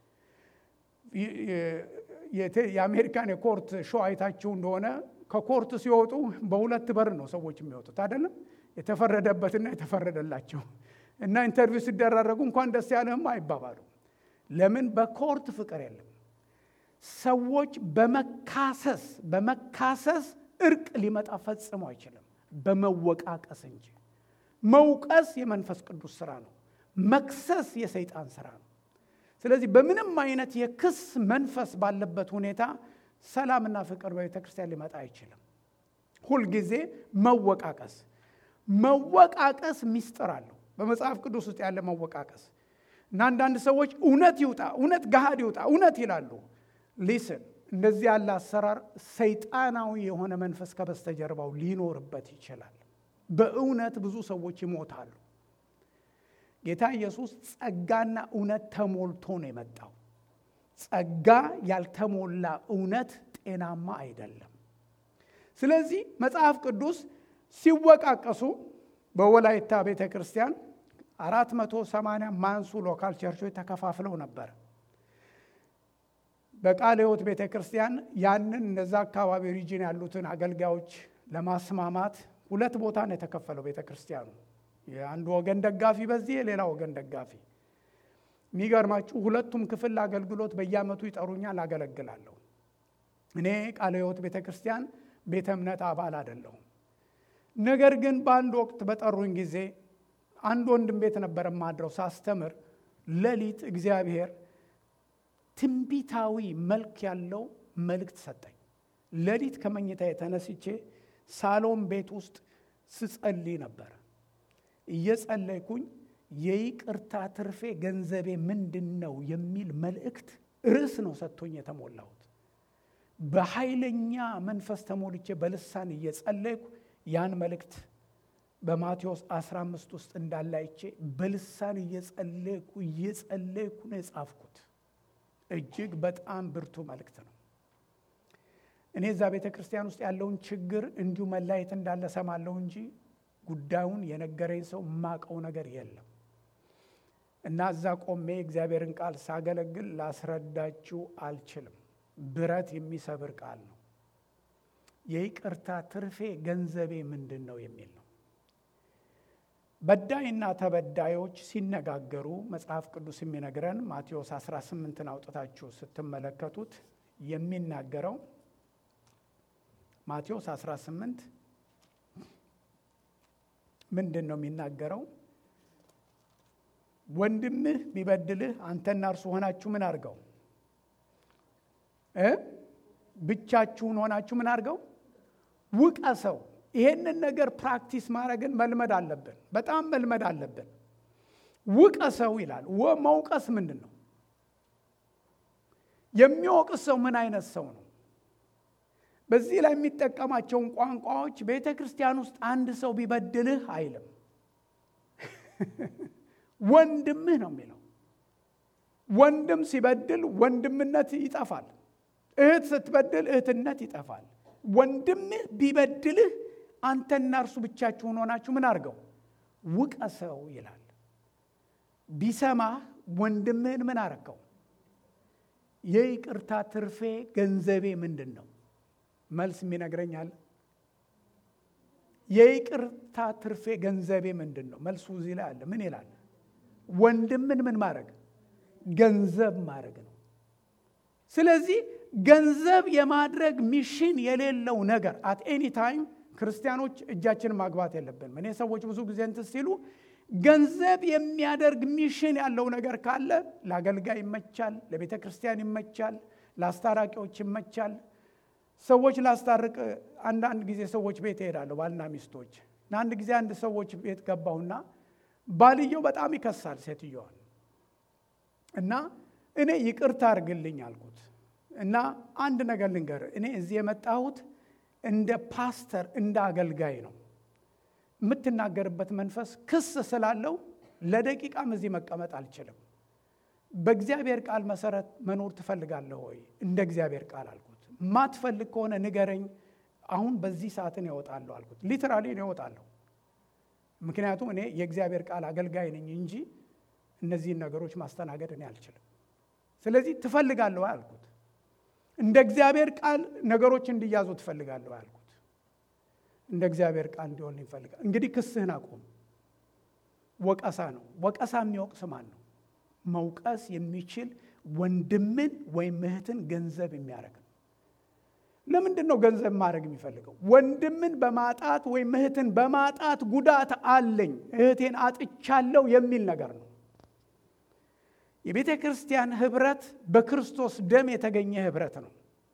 A: የአሜሪካን የኮርት ሾው አይታችሁ እንደሆነ ከኮርት ሲወጡ በሁለት በር ነው ሰዎች የሚወጡት አይደለም። የተፈረደበትና የተፈረደላቸው እና ኢንተርቪው ሲደራረጉ እንኳን ደስ ያለህም አይባባሉ። ለምን? በኮርት ፍቅር የለም። ሰዎች በመካሰስ በመካሰስ እርቅ ሊመጣ ፈጽሞ አይችልም፣ በመወቃቀስ እንጂ። መውቀስ የመንፈስ ቅዱስ ስራ ነው። መክሰስ የሰይጣን ስራ ነው። ስለዚህ በምንም አይነት የክስ መንፈስ ባለበት ሁኔታ ሰላምና ፍቅር በቤተ ክርስቲያን ሊመጣ አይችልም። ሁልጊዜ መወቃቀስ መወቃቀስ ሚስጥር አለው በመጽሐፍ ቅዱስ ውስጥ ያለ መወቃቀስ እና አንዳንድ ሰዎች እውነት ይውጣ እውነት ገሃድ ይውጣ እውነት ይላሉ። ሊስን እንደዚህ ያለ አሰራር ሰይጣናዊ የሆነ መንፈስ ከበስተጀርባው ሊኖርበት ይችላል። በእውነት ብዙ ሰዎች ይሞታሉ። ጌታ ኢየሱስ ጸጋና እውነት ተሞልቶ ነው የመጣው። ጸጋ ያልተሞላ እውነት ጤናማ አይደለም። ስለዚህ መጽሐፍ ቅዱስ ሲወቃቀሱ በወላይታ ቤተ ክርስቲያን አራት መቶ ሰማንያ ማንሱ ሎካል ቸርቾች ተከፋፍለው ነበር። በቃለ ሕይወት ቤተ ክርስቲያን ያንን እነዛ አካባቢ ሪጅን ያሉትን አገልጋዮች ለማስማማት ሁለት ቦታ ነው የተከፈለው ቤተ ክርስቲያኑ። የአንዱ ወገን ደጋፊ በዚህ የሌላ ወገን ደጋፊ። የሚገርማችሁ ሁለቱም ክፍል ለአገልግሎት በየዓመቱ ይጠሩኛል፣ አገለግላለሁ። እኔ ቃለ ሕይወት ቤተ ክርስቲያን ቤተ እምነት አባል አይደለሁም። ነገር ግን በአንድ ወቅት በጠሩኝ ጊዜ አንድ ወንድም ቤት ነበር የማድረው ሳስተምር፣ ሌሊት እግዚአብሔር ትንቢታዊ መልክ ያለው መልእክት ሰጠኝ። ሌሊት ከመኝታ የተነስቼ ሳሎን ቤት ውስጥ ስጸልይ ነበር። እየጸለይኩኝ የይቅርታ ትርፌ ገንዘቤ ምንድን ነው የሚል መልእክት ርዕስ ነው ሰጥቶኝ የተሞላሁት። በኃይለኛ መንፈስ ተሞልቼ በልሳን እየጸለይኩ ያን መልእክት በማቴዎስ 15 ውስጥ እንዳለ አይቼ በልሳን እየጸለይኩ እየጸለይኩ ነው የጻፍኩት። እጅግ በጣም ብርቱ መልእክት ነው። እኔ እዛ ቤተ ክርስቲያን ውስጥ ያለውን ችግር እንዲሁ መለያየት እንዳለ ሰማለሁ እንጂ ጉዳዩን የነገረኝ ሰው የማቀው ነገር የለም። እና እዛ ቆሜ እግዚአብሔርን ቃል ሳገለግል ላስረዳችሁ አልችልም። ብረት የሚሰብር ቃል ነው። የይቅርታ ትርፌ ገንዘቤ ምንድን ነው የሚል ነው። በዳይና ተበዳዮች ሲነጋገሩ መጽሐፍ ቅዱስ የሚነግረን ማቴዎስ 18ን አውጥታችሁ ስትመለከቱት የሚናገረው ማቴዎስ 18 ምንድን ነው የሚናገረው? ወንድምህ ቢበድልህ አንተና እርሱ ሆናችሁ ምን አድርገው እ ብቻችሁን ሆናችሁ ምን አድርገው ውቀሰው። ይሄንን ነገር ፕራክቲስ ማድረግን መልመድ አለብን፣ በጣም መልመድ አለብን። ውቀሰው ይላል። መውቀስ ምንድን ነው? የሚወቅስ ሰው ምን አይነት ሰው ነው? በዚህ ላይ የሚጠቀማቸውን ቋንቋዎች ቤተ ክርስቲያን ውስጥ አንድ ሰው ቢበድልህ አይልም፣ ወንድምህ ነው የሚለው። ወንድም ሲበድል ወንድምነት ይጠፋል። እህት ስትበድል እህትነት ይጠፋል። ወንድምህ ቢበድልህ አንተና እርሱ ብቻችሁን ሆናችሁ ምን አድርገው ውቀሰው ይላል። ቢሰማህ ወንድምህን ምን አረከው? የይቅርታ ትርፌ ገንዘቤ ምንድን ነው? መልስ የሚነግረኛል። የይቅርታ ትርፌ ገንዘቤ ምንድን ነው? መልሱ እዚህ ላይ አለ። ምን ይላል? ወንድምን ምን ማድረግ ገንዘብ ማድረግ ነው። ስለዚህ ገንዘብ የማድረግ ሚሽን የሌለው ነገር አት ኤኒ ታይም ክርስቲያኖች እጃችንን ማግባት የለብንም። እኔ ሰዎች ብዙ ጊዜ እንትን ሲሉ ገንዘብ የሚያደርግ ሚሽን ያለው ነገር ካለ ለአገልጋይ ይመቻል፣ ለቤተ ክርስቲያን ይመቻል፣ ለአስታራቂዎች ይመቻል። ሰዎች ላስታርቅ አንዳንድ ጊዜ ሰዎች ቤት እሄዳለሁ፣ ባልና ሚስቶች እና አንድ ጊዜ አንድ ሰዎች ቤት ገባሁና ባልየው በጣም ይከሳል ሴትዮዋን እና እኔ ይቅርታ አድርግልኝ አልኩት እና አንድ ነገር ልንገር፣ እኔ እዚህ የመጣሁት እንደ ፓስተር እንደ አገልጋይ ነው። የምትናገርበት መንፈስ ክስ ስላለው ለደቂቃም እዚህ መቀመጥ አልችልም። በእግዚአብሔር ቃል መሰረት መኖር ትፈልጋለህ ወይ? እንደ እግዚአብሔር ቃል አልኩት። ማትፈልግ ከሆነ ንገረኝ፣ አሁን በዚህ ሰዓትን ያወጣለሁ አልኩት። ሊትራሊ ያወጣለሁ። ምክንያቱም እኔ የእግዚአብሔር ቃል አገልጋይ ነኝ እንጂ እነዚህን ነገሮች ማስተናገድ እኔ አልችልም። ስለዚህ ትፈልጋለሁ አልኩት። እንደ እግዚአብሔር ቃል ነገሮች እንዲያዙ ትፈልጋለሁ አልኩት። እንደ እግዚአብሔር ቃል እንዲሆን ይፈልጋል። እንግዲህ ክስህን አቁም። ወቀሳ ነው። ወቀሳ የሚወቅስ ማን ነው? መውቀስ የሚችል ወንድምን ወይም እህትን ገንዘብ የሚያደርግ ነው። ለምንድን ነው ገንዘብ ማድረግ የሚፈልገው? ወንድምን በማጣት ወይም እህትን በማጣት ጉዳት አለኝ፣ እህቴን አጥቻለሁ የሚል ነገር ነው። የቤተ ክርስቲያን ህብረት በክርስቶስ ደም የተገኘ ህብረት ነው።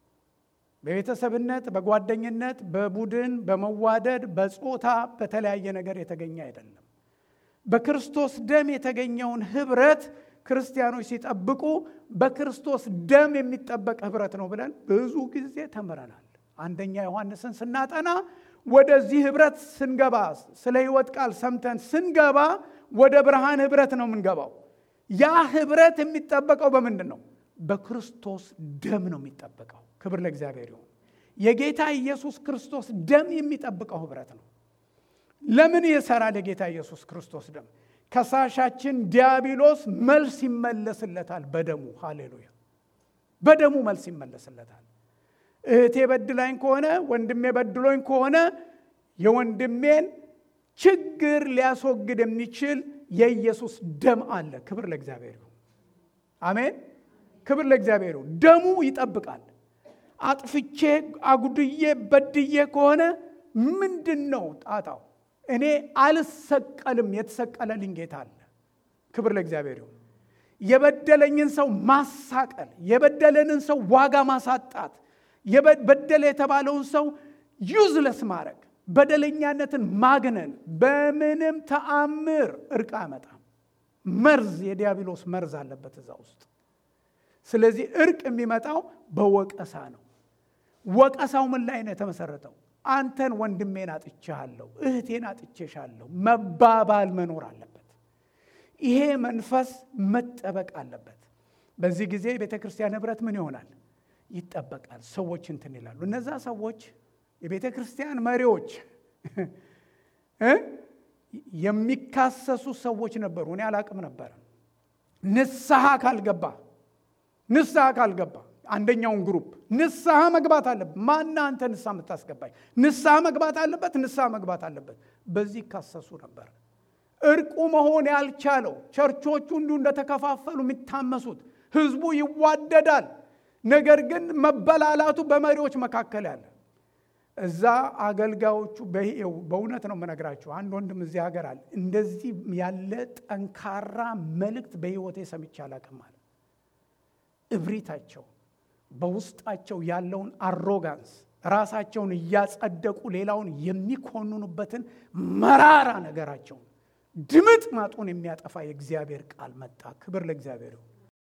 A: በቤተሰብነት፣ በጓደኝነት፣ በቡድን፣ በመዋደድ፣ በጾታ፣ በተለያየ ነገር የተገኘ አይደለም። በክርስቶስ ደም የተገኘውን ህብረት ክርስቲያኖች ሲጠብቁ በክርስቶስ ደም የሚጠበቅ ህብረት ነው ብለን ብዙ ጊዜ ተምረናል። አንደኛ ዮሐንስን ስናጠና ወደዚህ ህብረት ስንገባ ስለ ህይወት ቃል ሰምተን ስንገባ ወደ ብርሃን ህብረት ነው የምንገባው። ያ ህብረት የሚጠበቀው በምንድን ነው? በክርስቶስ ደም ነው የሚጠበቀው። ክብር ለእግዚአብሔር ይሁን። የጌታ ኢየሱስ ክርስቶስ ደም የሚጠብቀው ህብረት ነው። ለምን ይሰራል? የጌታ ኢየሱስ ክርስቶስ ደም ከሳሻችን ዲያብሎስ መልስ ይመለስለታል በደሙ። ሃሌሉያ! በደሙ መልስ ይመለስለታል። እህቴ በድላኝ ከሆነ ወንድሜ በድሎኝ ከሆነ የወንድሜን ችግር ሊያስወግድ የሚችል የኢየሱስ ደም አለ። ክብር ለእግዚአብሔር ይሁን። አሜን። ክብር ለእግዚአብሔር ይሁን። ደሙ ይጠብቃል። አጥፍቼ አጉድዬ በድዬ ከሆነ ምንድን ነው ጣጣው? እኔ አልሰቀልም። የተሰቀለልኝ ጌታ አለ። ክብር ለእግዚአብሔር ይሁን። የበደለኝን ሰው ማሳቀል፣ የበደለንን ሰው ዋጋ ማሳጣት፣ በደለ የተባለውን ሰው ዩዝለስ ማድረግ፣ በደለኛነትን ማግነን በምንም ተአምር እርቅ አያመጣም። መርዝ፣ የዲያብሎስ መርዝ አለበት እዛ ውስጥ። ስለዚህ እርቅ የሚመጣው በወቀሳ ነው። ወቀሳው ምን ላይ ነው የተመሰረተው? አንተን ወንድሜን አጥቼሃለሁ፣ እህቴን አጥቼሻለሁ መባባል መኖር አለበት። ይሄ መንፈስ መጠበቅ አለበት። በዚህ ጊዜ የቤተ ክርስቲያን ህብረት ምን ይሆናል? ይጠበቃል። ሰዎች እንትን ይላሉ። እነዛ ሰዎች የቤተ ክርስቲያን መሪዎች የሚካሰሱ ሰዎች ነበሩ። እኔ አላቅም ነበረ። ንስሐ ካልገባ ንስሐ ካልገባ አንደኛውን ግሩፕ ንስሐ መግባት አለበት። ማና አንተ ንስሐ የምታስገባኝ? ንስሐ መግባት አለበት፣ ንስሐ መግባት አለበት። በዚህ ይካሰሱ ነበር። እርቁ መሆን ያልቻለው ቸርቾቹ እንዲሁ እንደተከፋፈሉ የሚታመሱት ህዝቡ ይዋደዳል፣ ነገር ግን መበላላቱ በመሪዎች መካከል ያለ እዛ አገልጋዮቹ በእውነት ነው የምነግራችሁ። አንድ ወንድም እዚህ ሀገር አለ። እንደዚህ ያለ ጠንካራ መልእክት በህይወቴ ሰምቼ አላቅም አለ። እብሪታቸው በውስጣቸው ያለውን አሮጋንስ ራሳቸውን እያጸደቁ ሌላውን የሚኮንኑበትን መራራ ነገራቸውን ድምጥ ማጡን የሚያጠፋ የእግዚአብሔር ቃል መጣ። ክብር ለእግዚአብሔር ይሁን።